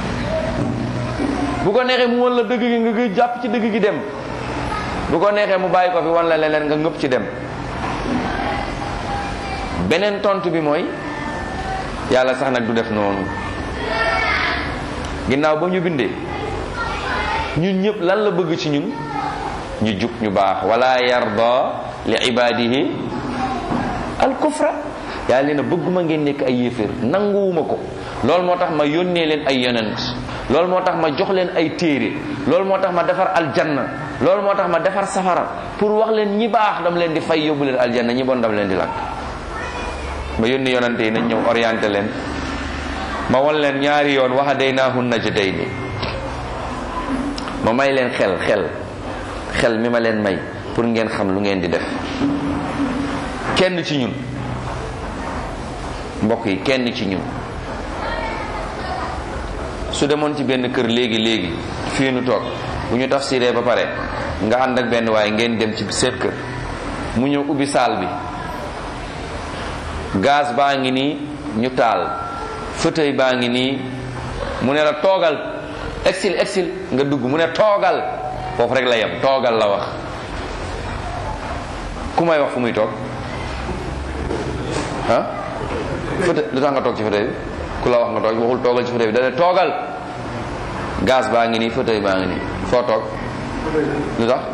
bu ko neexee mu wan la dëgg gi nga gëj jàpp ci dëgg gi dem bu ko neexee mu bàyyi ko fi wan la leneen nga ngëpp ci dem beneen tontu bi mooy yàlla sax nag du def noonu ginnaaw ba ñu bindee ñun ñëpp lan la bëgg ci ñun ñu jub ñu baax wala yarda li ibadihi al kufra yàlla leen a bëgguma ngeen nekk ay yéeféer nanguwuma ko loolu moo tax ma yónnee leen ay yonent loolu moo tax ma jox leen ay téere loolu moo tax ma defar aljanna loolu moo tax ma defar safara pour wax leen ñi baax dama leen di fay yóbbu leen aljanna ñi bon dama leen di lakk ma yónni yonante yi nañ ñëw orienté leen ma won leen ñaari yoon wax hadaynaahu najdayni ma may leen xel xel xel mi ma leen may pour ngeen xam lu ngeen di def kenn ci ñun mbokk yi kenn ci ñun su demoon ci benn kër léegi léegi fii nu toog bu ñu tafsiree ba pare nga ànd ak benn waaye ngeen dem ci seet kër mu ñëw ubbi saal bi gaz baa ngi nii ñu taal fauteuil baa ngi nii mu ne la toogal exil exil nga dugg mu ne toogal foofu rek la yem toogal la wax ku may wax fu muy toog ah fauteuil lu tax nga toog ci fauteuil bi ku la wax nga toog waxul toogal ci fauteuil bi da ne toogal gaz baa ngi nii fauteuil baa ngi nii foo toog lu tax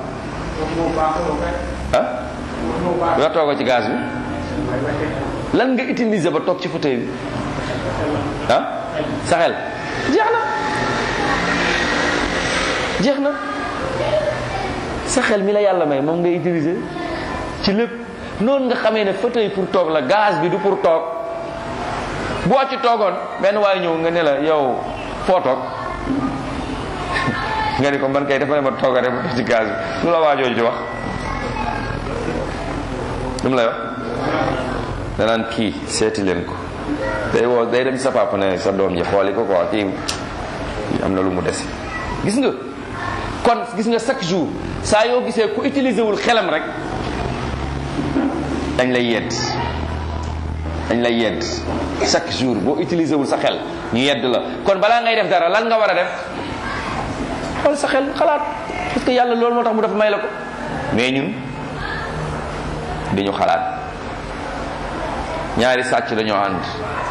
ah lu tax toogoo ci gaz bi lan nga utiliser ba toog ci fauteuil bi ah sa xel jeex na jeex na sa xel mi la yàlla may moom ngay utiliser ci lépp noonu nga xamee ne fauteuil pour toog la gaz bi du pour toog boo ci toogoon benn waaye ñëw nga ne la yow foo toog nga ni ko man kay dafa ne ma tooga rek ma toog ci gaz bi lu la waajooju di wax lu mu lay wax danaan kii seeti leen ko day woo day dem sa papa ne sa doom ji xooli ko quoi kii am na lu mu des gis nga kon gis nga chaque jour saa yoo gisee ku utiliser wul xelam rek dañ lay yedd dañ lay yedd chaque jour boo utiliser wul sa xel ñu yedd la kon balaa ngay def dara lan nga war a def xool sa xel xalaat parce que yàlla loolu moo tax mu dafa may la ko mais ñun dañu xalaat ñaari sàcc dañoo ànd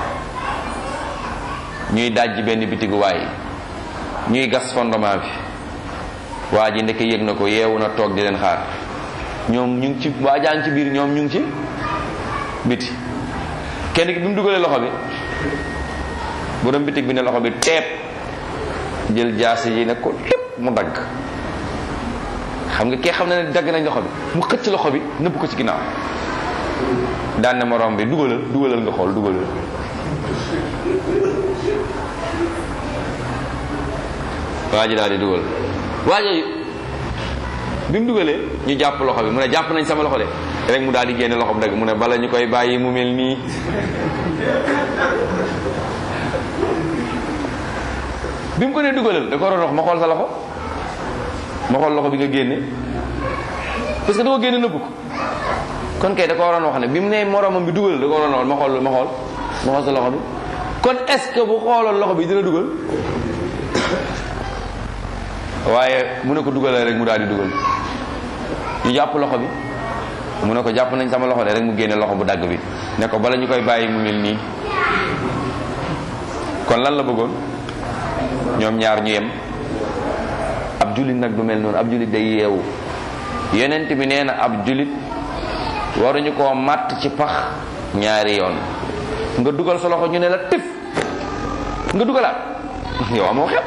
ñuy dajji benn bitigu waay ñuy gas fondement bi waa ji ndeke yëg na ko yeewu na toog di leen xaar ñoom ñu ngi ci waa jaan ci biir ñoom ñu ngi ci biti kenn ki bi mu dugalee loxo bi borom bitig bi ne loxo bi teep jël jaasi ji ne ko lépp mu dagg xam nga kee xam na ne dagg nañ loxo bi mu xëcc loxo bi nëbb ko ci ginnaaw daan ne morom bi dugalal dugalal nga xool dugalal waa ji daal di dugal waa ji bi mu dugalee ñu jàpp loxo bi mu ne jàpp nañ sama loxo de rek mu daal di génne loxo bi dagg mu ne bala ñu koy bàyyi mu mel nii bi mu ko nee dugalal da ko waroon wax ma xool sa loxo ma xool loxo bi nga génne parce que da ko génne nëbb ko kon kay da ko waroon wax ne bi mu nee moromam bi dugalal da ko waroon wax ma xool ma xool ma xool sa loxo bi kon est-ce que bu xooloon loxo bi dina dugal waaye mu ne ko dugalal rek mu daal di dugal ñu jàpp loxo bi mu ne ko jàpp nañ sama loxo de rek mu génne loxo bu dagg bi ne ko bala ñu koy bàyyi mu mel nii kon lan la bëggoon ñoom ñaar ñu yem ab julit nag du mel noonu ab julit day yeewu yonent bi nee na ab julit waruñu koo màtt ci pax ñaari yoon nga dugal sa loxo ñu ne la tif nga dugalaat yow amoo xel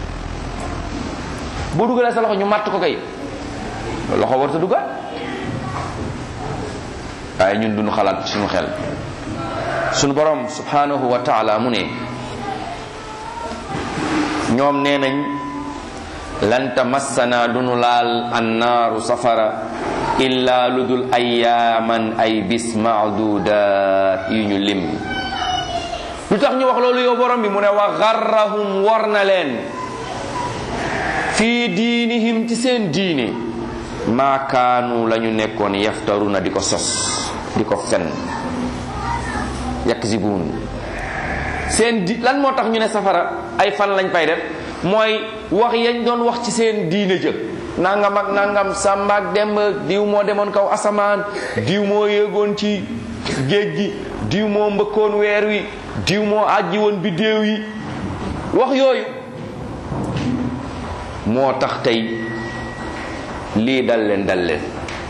boo dugalee sa loxo ñu màtt ko kay loxo war sa dugal waaye ñun duñu xalaat suñu xel suñu borom subhanahu wa taala mu ne ñoom nee nañ lan tamassana duñu laal annaaru safara illa lu dul ayaaman ay bis maadudat yu ñu lim lu tax ñu wax loolu yow borom bi mu ne wa garrahum war na leen fii diinihim ci seen diine maa kaanu la ñu nekkoon yaftaruna di ko sos di ko fen yakzibuun seen di lan moo tax ñu ne safara ay fan lañ fay def mooy wax yañ doon wax ci seen diine jë nangam ak nangam sàmba ak demb diw moo demoon kaw asamaan diw moo yéegoon ci géej gi diw moo mbëkkoon weer wi diw moo àjji woon biddéew yi wax yooyu moo tax tey lii dal leen dal leen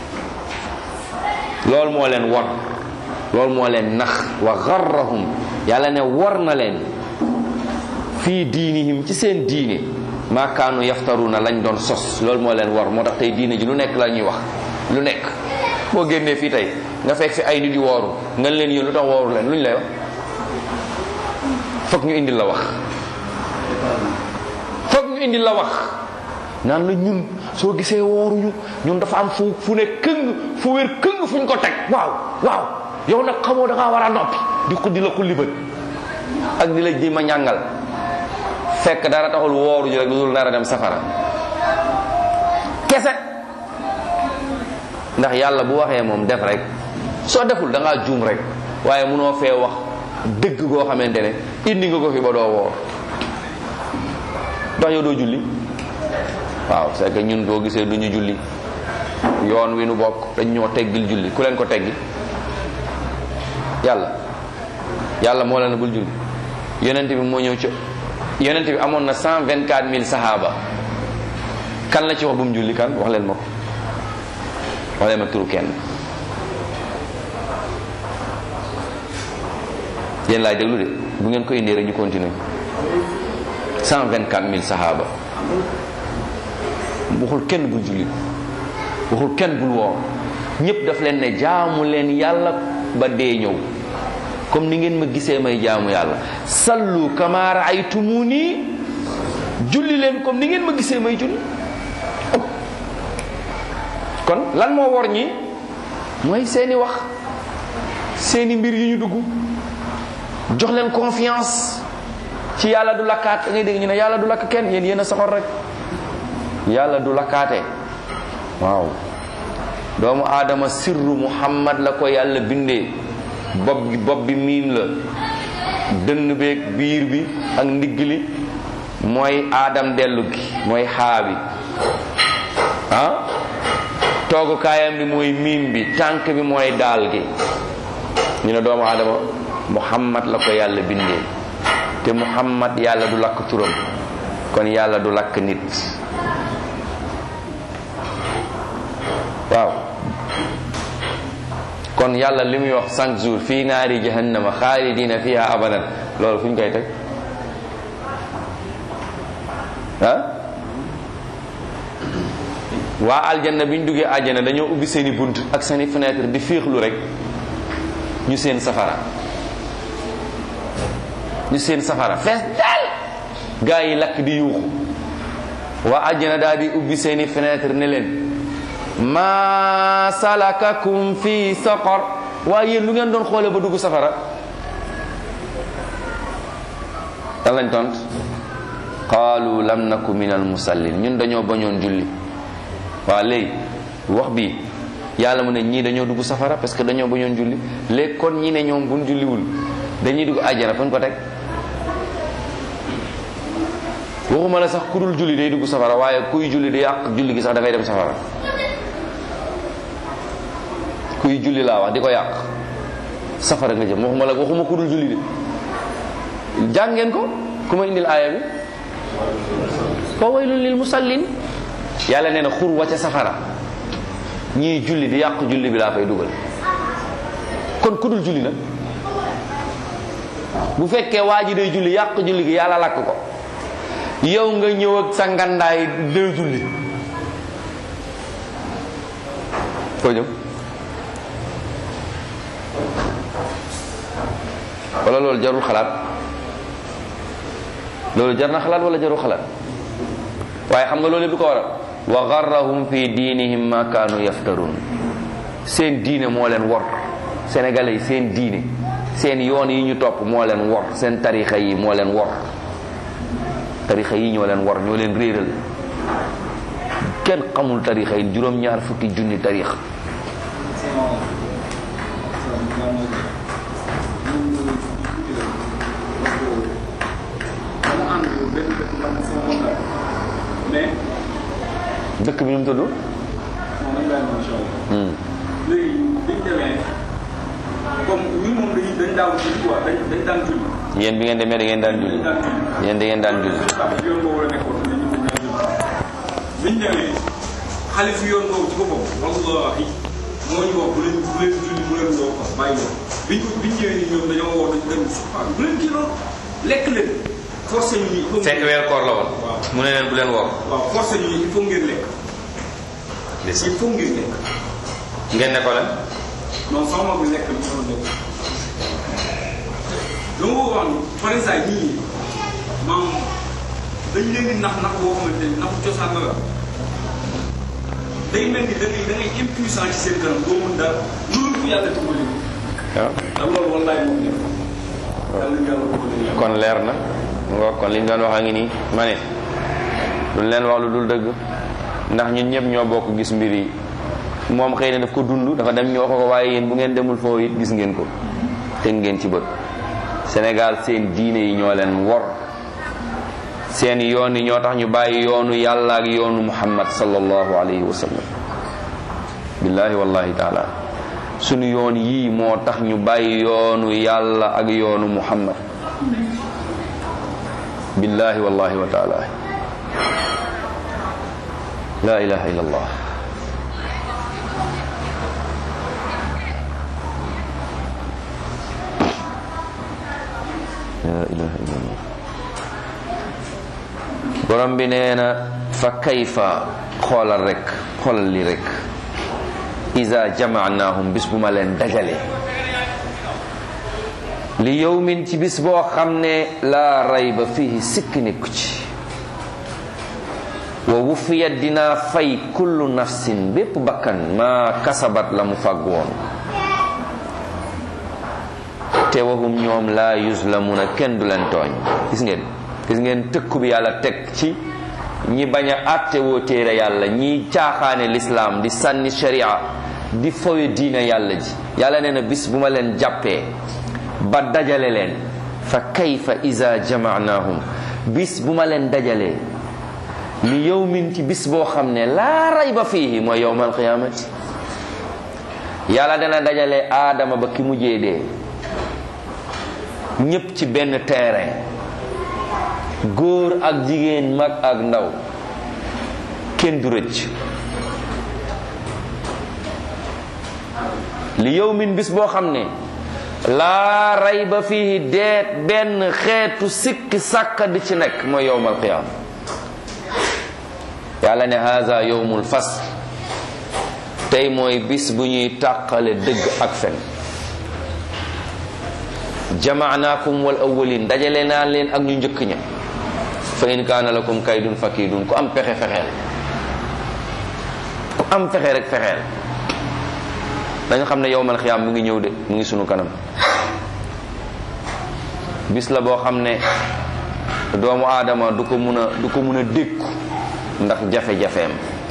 loolu moo leen war loolu moo leen nax wa garrahum yàlla ne war na leen fii diinihim ci seen diine maa kaanu yaftaruna lañ doon sos loolu moo leen war moo tax tey diine ji lu nekk la ñuy wax lu nekk boo génnee fii tey nga fekk fi ay nit yu wooru nga leen yéen lu tax wooru leen lu ñu lay wax foog ñu indil la wax foog ñu indil la wax naan la ñun soo gisee wooruñu ñun dafa am fu fu ne këng fu wér këng fuñ ko teg waaw waaw yow nag xamoo da ngaa war a noppi di ko di la ko libat ak di la ji ma ñàngal fekk dara taxul wooru ji rek lu dul nar a dem safara kese ndax yàlla bu waxee moom def rek soo deful da ngaa juum rek waaye munoo fee wax dëgg goo xamante ne indi nga ko fi ba doo woor ndax yow doo julli waaw c'est que ñun boo gisee du ñu julli yoon wi nu bokk dañ ñoo teggil julli ku leen ko teggi yàlla yàlla moo leen bul julli yonent bi moo ñëw ci yonent bi amoon na cent vingt quatre mille sahaaba kan la ci wax bu mu julli kan wax leen ma ko wax leen ma turu kenn yéen laay déglu de bu ngeen ko indee rek ñu continuer cent vingt quatre mille sahaaba waxul kenn bul julli waxul kenn bul woor ñëpp daf leen ne jaamu leen yàlla ba dee ñëw comme ni ngeen ma gisee may jaamu yàlla sallu kama raaytumuni julli leen comme ni ngeen ma gisee may julli kon lan moo wor ñi mooy seeni wax seeni mbir yu ñu dugg jox leen confiance ci yàlla du lakkaat da ngay dégg ñu ne yàlla du lakk kenn yéen yéen a soxor rek yàlla du lakkaate waaw doomu aadama sirru muhammad la ko yàlla bindee bopp bi bopp bi miim la dënn beeg biir bi ak ndigg li mooy aadam dellu gi mooy xaa bi ah toogukaayam bi mooy miim bi tànk bi mooy daal gi ñu ne doomu aadama muhammad la ko yàlla bindee te muhammad yàlla du lakk turam kon yàlla du lakk nit waaw kon yàlla li muy wax cinq jours fii naari jahannama xaalidina fiha abadan loolu fu ñu koy teg ah waa aljanna bi ñu duggee aljanna dañoo ubbi seeni bunt ak seeni fenêtre di féexlu rek ñu seen safara ñu seen safara fees dal gaa yi lakk di yuuxu waa aljanna daal di ubbi seeni fenêtre ne leen ma salakakum fi saqar waaye yéen lu ngeen doon xoole ba dugg safara dan lañ tont qaalu lam naku min al musallin ñun dañoo bañoon julli waa léegi wax bi yàlla mu ne ñii dañoo dugg safara parce que dañoo bañoon julli léegi kon ñi ne ñoom buñ julliwul dañuy dugg àjjana fuñ ko teg waxuma la sax ku dul julli day dugg safara waaye kuy julli di yàq julli gi sax dafay dem safara kuy julli laa wax di ko yàq safara nga jëm waxuma la waxuma ku dul julli de jàngeen ko ku ma indil aaya bi fa waylun lil musallin yàlla nee na xur wa ca safara ñii julli di yàq julli bi laa fay dugal kon ku dul julli nag bu fekkee waa ji day julli yàq julli gi yàlla lakk ko yow nga ñëw ak sa ngandaay day julli foo jëm wala loolu jarul xalaat loolu jar na xalaat wala jarul xalaat waaye xam nga loolu bi ko waral wa garrahum fi diinihim ma kaanu yaftarun seen diine moo leen wor sénégalais yi seen diine seen yoon yi ñu topp moo leen wor seen tarixa yi moo leen wor tarixa yi ñoo leen wor ñoo leen réeral kenn xamul tarixa yi juróom-ñaar fukki junni tarixa dëkk bi nu mu tudd. léegi biñ demee comme ñun moom dañuy dañ daaw julli quoi dañ dañ daan julli. yéen bi ngeen demee da ngeen daan julli yéen da ngeen daan julli. ndax yoon boobu la nekkoon mais ñun dañ daan julli. biñ demee xalifu yoon boobu ci boppam wallahi moo ñu wax bu leen bu leen julli bu leen woo ko bàyyi leen biñ ko biñ ñëwee nii ñoom dañoo woo dañu dem waaw bu leen kii loolu lekk leen forcé ñu nii. fekk weer koor la woon. mu ne leen bu leen woor. waaw forcé ñu il faut ngeen lekk. il faut ngeen lekk. ngeen ne ko lan. non sama mag bi lekk lu sama lekk. dama ko wax ni par exemple ñii maam dañ leen di nax nax boo xamante ni naxu cosaan la day mel ni da ngay da ngay impuissant ci seen kanam doo mën dara loolu bu yàlla dimbali ko. waaw. te loolu wallaay moom nekk. yàlla yàlla ko ko kon leer na nga kon li ñu doon wax a ngi nii ma ne duñ leen wax lu dul dëgg ndax ñun ñëpp ñoo bokk gis mbir yi moom xëy na daf ko dund dafa dem ñu wax ko waaye yéen bu ngeen demul foofu it gis ngeen ko teg ngeen ci bët Sénégal seen diine yi ñoo leen wor seen yoon yi ñoo tax ñu bàyyi yoonu yàlla ak yoonu muhammad sallallahu alayhi wa sallam billahi wallahi taala sunu yoon yii moo tax ñu bàyyi yoonu yàlla ak yoonu muhammad billahi wallahi wa taala la ilaha illa allah la ilaha illa allah borom bi nee na fa kayfa xoolal rek xoolal li rek iza jamaanaahum bis bu ma leen dajale li yowmin ci bis boo xam ne laa rayba fihi sikk nekku ci wa wufiyat dinaa fay kullu nafsin bépp bakkan ma kasabat la mu fàgg woon te waxum ñoom laa yuzlamuna kenn du leen tooñ gis ngeen gis ngeen tëkku bi yàlla teg ci ñi bañ a àtte woo téere yàlla ñi caaxaane lislaam di sànni sharia di fowe diine yàlla ji yàlla nee na bis bu ma leen jàppee ba dajale leen fa kayfa iza jamaanaahum bis bu ma leen dajalee li yawmin ci bis boo xam ne laa rayba fiihi mooy yawmal qiyaamati yàlla dana dajale aadama ba ki mujjee dee ñépp ci benn terrain góor ak jigéen mag ak ndaw kenn du rëcc li yawmin bis boo xam ne laa rayba fiihi deet benn xeetu sikki sàkka di ci nekk mooy yawmal qiyaama yàlla ne haza yawmul fasl tey mooy bis bu ñuy tàqale dëgg ak fen jamaanaakum wal awwalin dajale naa leen ak ñu njëkk ña fa in kaana lakum kaydun fakidun ku am pexe fexeel ku am pexe rek fexeel dañu xam ne yowmal xiyaam mu ngi ñëw de mu ngi sunu kanam bis la boo xam ne doomu aadama du ko mun a du ko mun a dékku ndax jafe-jafeem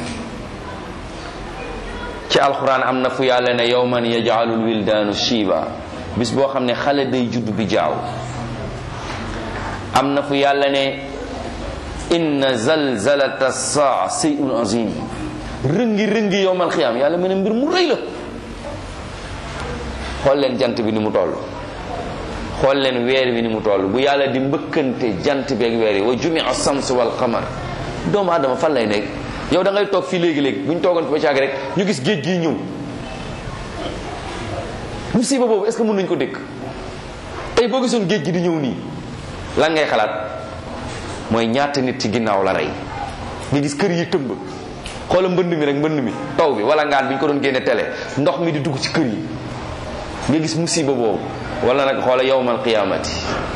ci alxuraan am na fu yàlla ne yowman yajaalul wildaanu shiiba bis boo xam ne xale day judd bi jaaw am na fu yàlla ne inna zalzalata saa sayun azim rëngi rëngi yowmal xiyaam yàlla mu ne mbir mu rëy la xool leen jant bi ni mu toll xool leen weer bi ni mu toll bu yàlla di mbëkkante jant bi ak weer yi wa jumia sams wal qamar doomu adama fan lay nekk yow da ngay toog fii léegi-léegi bu ñu toogoon fi ba caag rek ñu gis géej gii ñëw musiba boobu est ce que mën nañu ko dëkk tey boo gisoon géej gi di ñëw nii lan ngay xalaat mooy ñaata nit ci ginnaaw la rey nga gis kër yi tëmb xoola mbënd mi rek mbënd mi taw bi wala ngaan bi ñu ko doon génne télé ndox mi di dugg ci kër yi nga gis musiba boobu wala nag xoola yawmal qiyaamati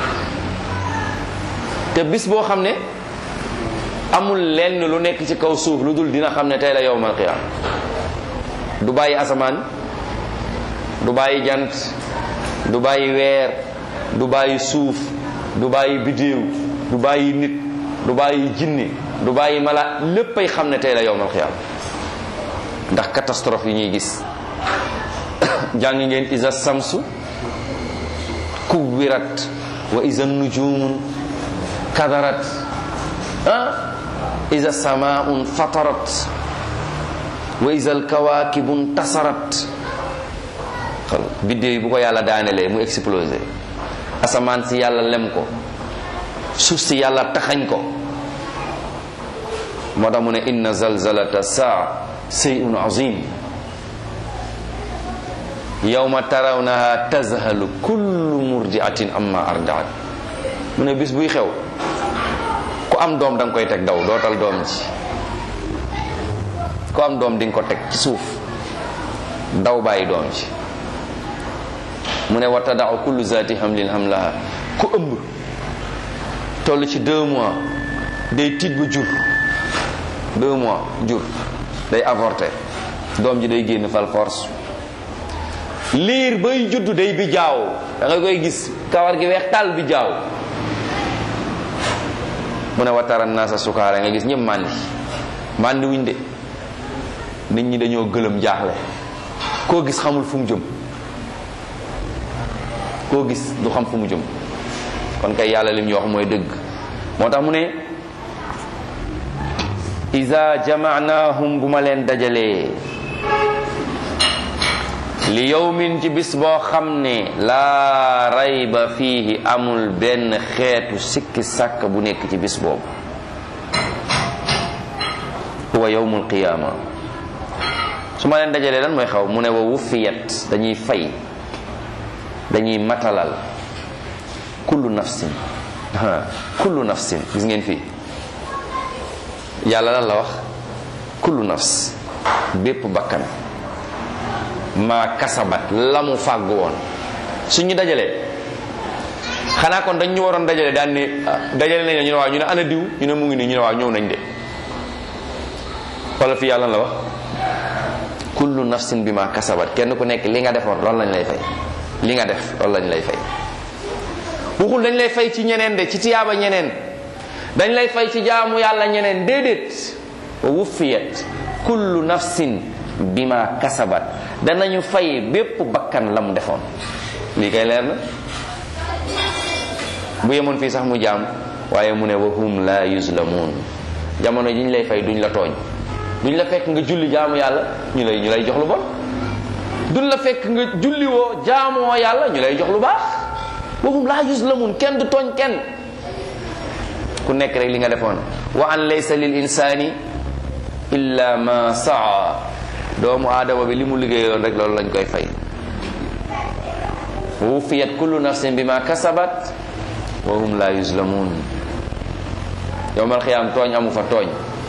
te bis boo xam ne amul lenn lu nekk ci kaw suuf lu dul dina xam ne tey la yawmal qiyaam du bàyyi asamaan du bàyyi jant du bàyyi weer du bàyyi suuf du bàyyi bidéew du bàyyi nit du bàyyi jinne du bàyyi mala léppay xam ne tey la yawmal qiyaam ndax catastrophe yi ñuy gis jàng ngeen isa samsu kuwirat wa isa nujumun kadarat ah isa samaun fatarat wa isa alkawakibun tasarat xal biddéew yi bu ko yàlla daanelee mu explosé asamaan si yàlla lem ko suuf si yàlla taxañ ko moo tax mu ne inna zalzalata saa seyun azim yawma tarawnaha tazhalu kullu murdiatin amma ardaat mu ne bis buy xew ku am doom da nga koy teg daw dootal doom ji ku am doom di nga ko teg ci suuf daw bàyyi doom ji mu ne wa tadau kullu zati hamlin hamlaha ku ëmb toll ci deux mois day tiit bu jur deux mois jur day avorté doom ji day génn fal force liir bay juddu day bi jaaw da nga koy gis kawar gi weex tàll bi jaaw mu ne watara naasa sukaara nga gis ñëpp màndi màndi wuñ de nit ñi dañoo gëlëm jaaxle koo gis xamul fu mu jëm koo gis du xam fu mu jëm kon kay yàlla lim ñu wax mooy dëgg moo tax mu ne iza jamaanahum bu ma leen dajalee li yawmin ci bis boo xam ne laa rayba fiihi amul benn xeetu sikki sàkk bu nekk ci bis boobu huwa yawmul qiyaama su ma leen dajalee lan mooy xaw mu ne wa wufiyat dañuy fay dañuy matalal kullu nafsin kullu nafsin gis ngeen fii yàlla lan la wax kullu nafs bépp bakkan ma kasabat la mu fàgg woon suñu dajalee xanaa kon dañ ñu waroon dajale daan ne dajale nañ ñu ne waaw ñu ne ana diw ñu ne mu ngi nii ñu ne waaw ñëw nañ de wala fi yàlla la wax kullu nafsin bi ma kasabat kenn ku nekk li nga defoon loolu lañ lay fay li nga def loolu lañ lay fay waxul dañ lay fay ci ñeneen de ci tiyaaba ñeneen dañ lay fay ci jaamu yàlla ñeneen déedéet wa wuffiyat kullu nafsin bima kasabat danañu fay bépp bakkan la mu defoon lii kay leer na bu yemoon fii sax mu jaam waaye mu ne wa hum la yuzlamun jamono ji ñu lay fay duñ la tooñ duñ la fekk nga julli jaamu yàlla ñu lay ñu lay jox lu bon duñ la fekk nga julli woo jaamoo yàlla ñu lay jox lu baax wa hum la yuzlamun kenn du tooñ kenn ku nekk rek li nga defoon wa an laysa lil insani illa ma saa doomu aadama bi li mu liggéeyoon rek loolu lañ koy fay wa wufiyat kullu nafsin bima kasabat wa hum la yuzlamun yowmal xiyaam tooñ amu fa tooñ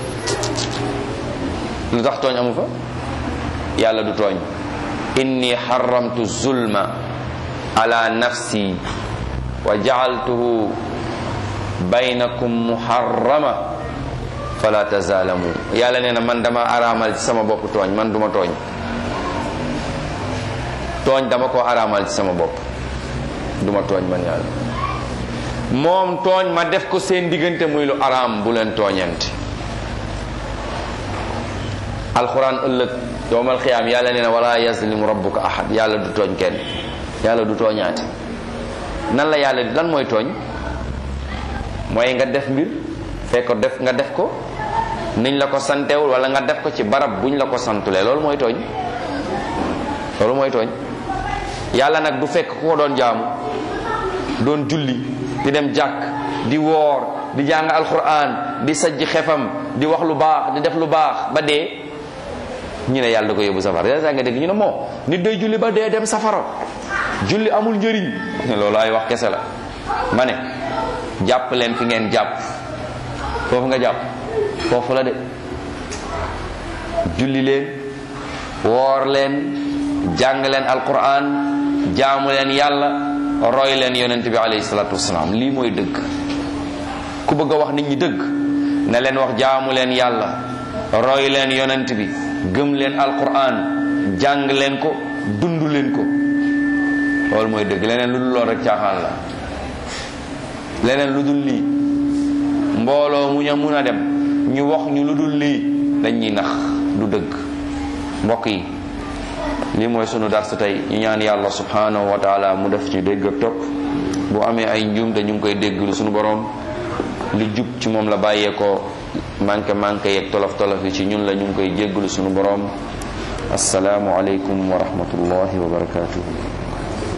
lu tax tooñ amu fa yàlla du tooñ inni xaramtu zulma ala nafsi wa jacaltuhu baynakum muharrama fala tazalamu yàlla nee na man dama araamal ci sama bopp tooñ man duma tooñ tooñ dama ko araamal ci sama bopp duma tooñ man yàlla moom tooñ ma def ko seen diggante muy lu araam bu leen tooñante alquran ëllëg yowmal xiyaam yàlla nee na wala yazlimu rabbuka ahad yàlla du tooñ kenn yàlla du tooñaate nan la yàlla lan mooy tooñ mooy nga def mbir fekk ko def nga def ko niñ la ko santewul wala nga def ko ci barab buñ la ko santulee loolu mooy tooñ loolu mooy tooñ yàlla nag du fekk ku ko doon jaamu doon julli di dem jàkk di woor di jàng alquran di sajj xefam di wax lu baax di def lu baax ba dee ñu ne yàlla da ko yóbbu safara yaa nga dégg ñu ne moo nit day julli ba dee dem safara julli amul njëriñ loolu ay wax kese la ma ne jàpp leen fi ngeen jàpp foofu nga jàpp foofu la de julli leen woor leen jàng leen alquran jaamu leen yàlla roy leen yonent bi alayhi salatu wasalaam lii mooy dëgg ku bëgg a wax nit ñi dëgg na leen wax jaamu leen yàlla roy leen yonent bi gëm leen alquran jàng leen ko dund leen ko loolu mooy dëgg leneen lu dul lool rek caaxaan la leneen lu dul lii mbooloo mu ña mun a dem ñu wax ñu lu dul lii dañuy nax du dëgg mbokk yi lii mooy sunu darsu tey ñu ñaan yàlla subhanahu wa taala mu def ci dégg ak topp bu amee ay njuumte ñu ngi koy dégglu sunu borom li jub ci moom la bàyyeekoo manqué manqué yeeg tolof tolof yi ci ñun la ñu ngi koy jégglu sunu borom asalaamu aleykum wa rahmatullahi wa barakatuhu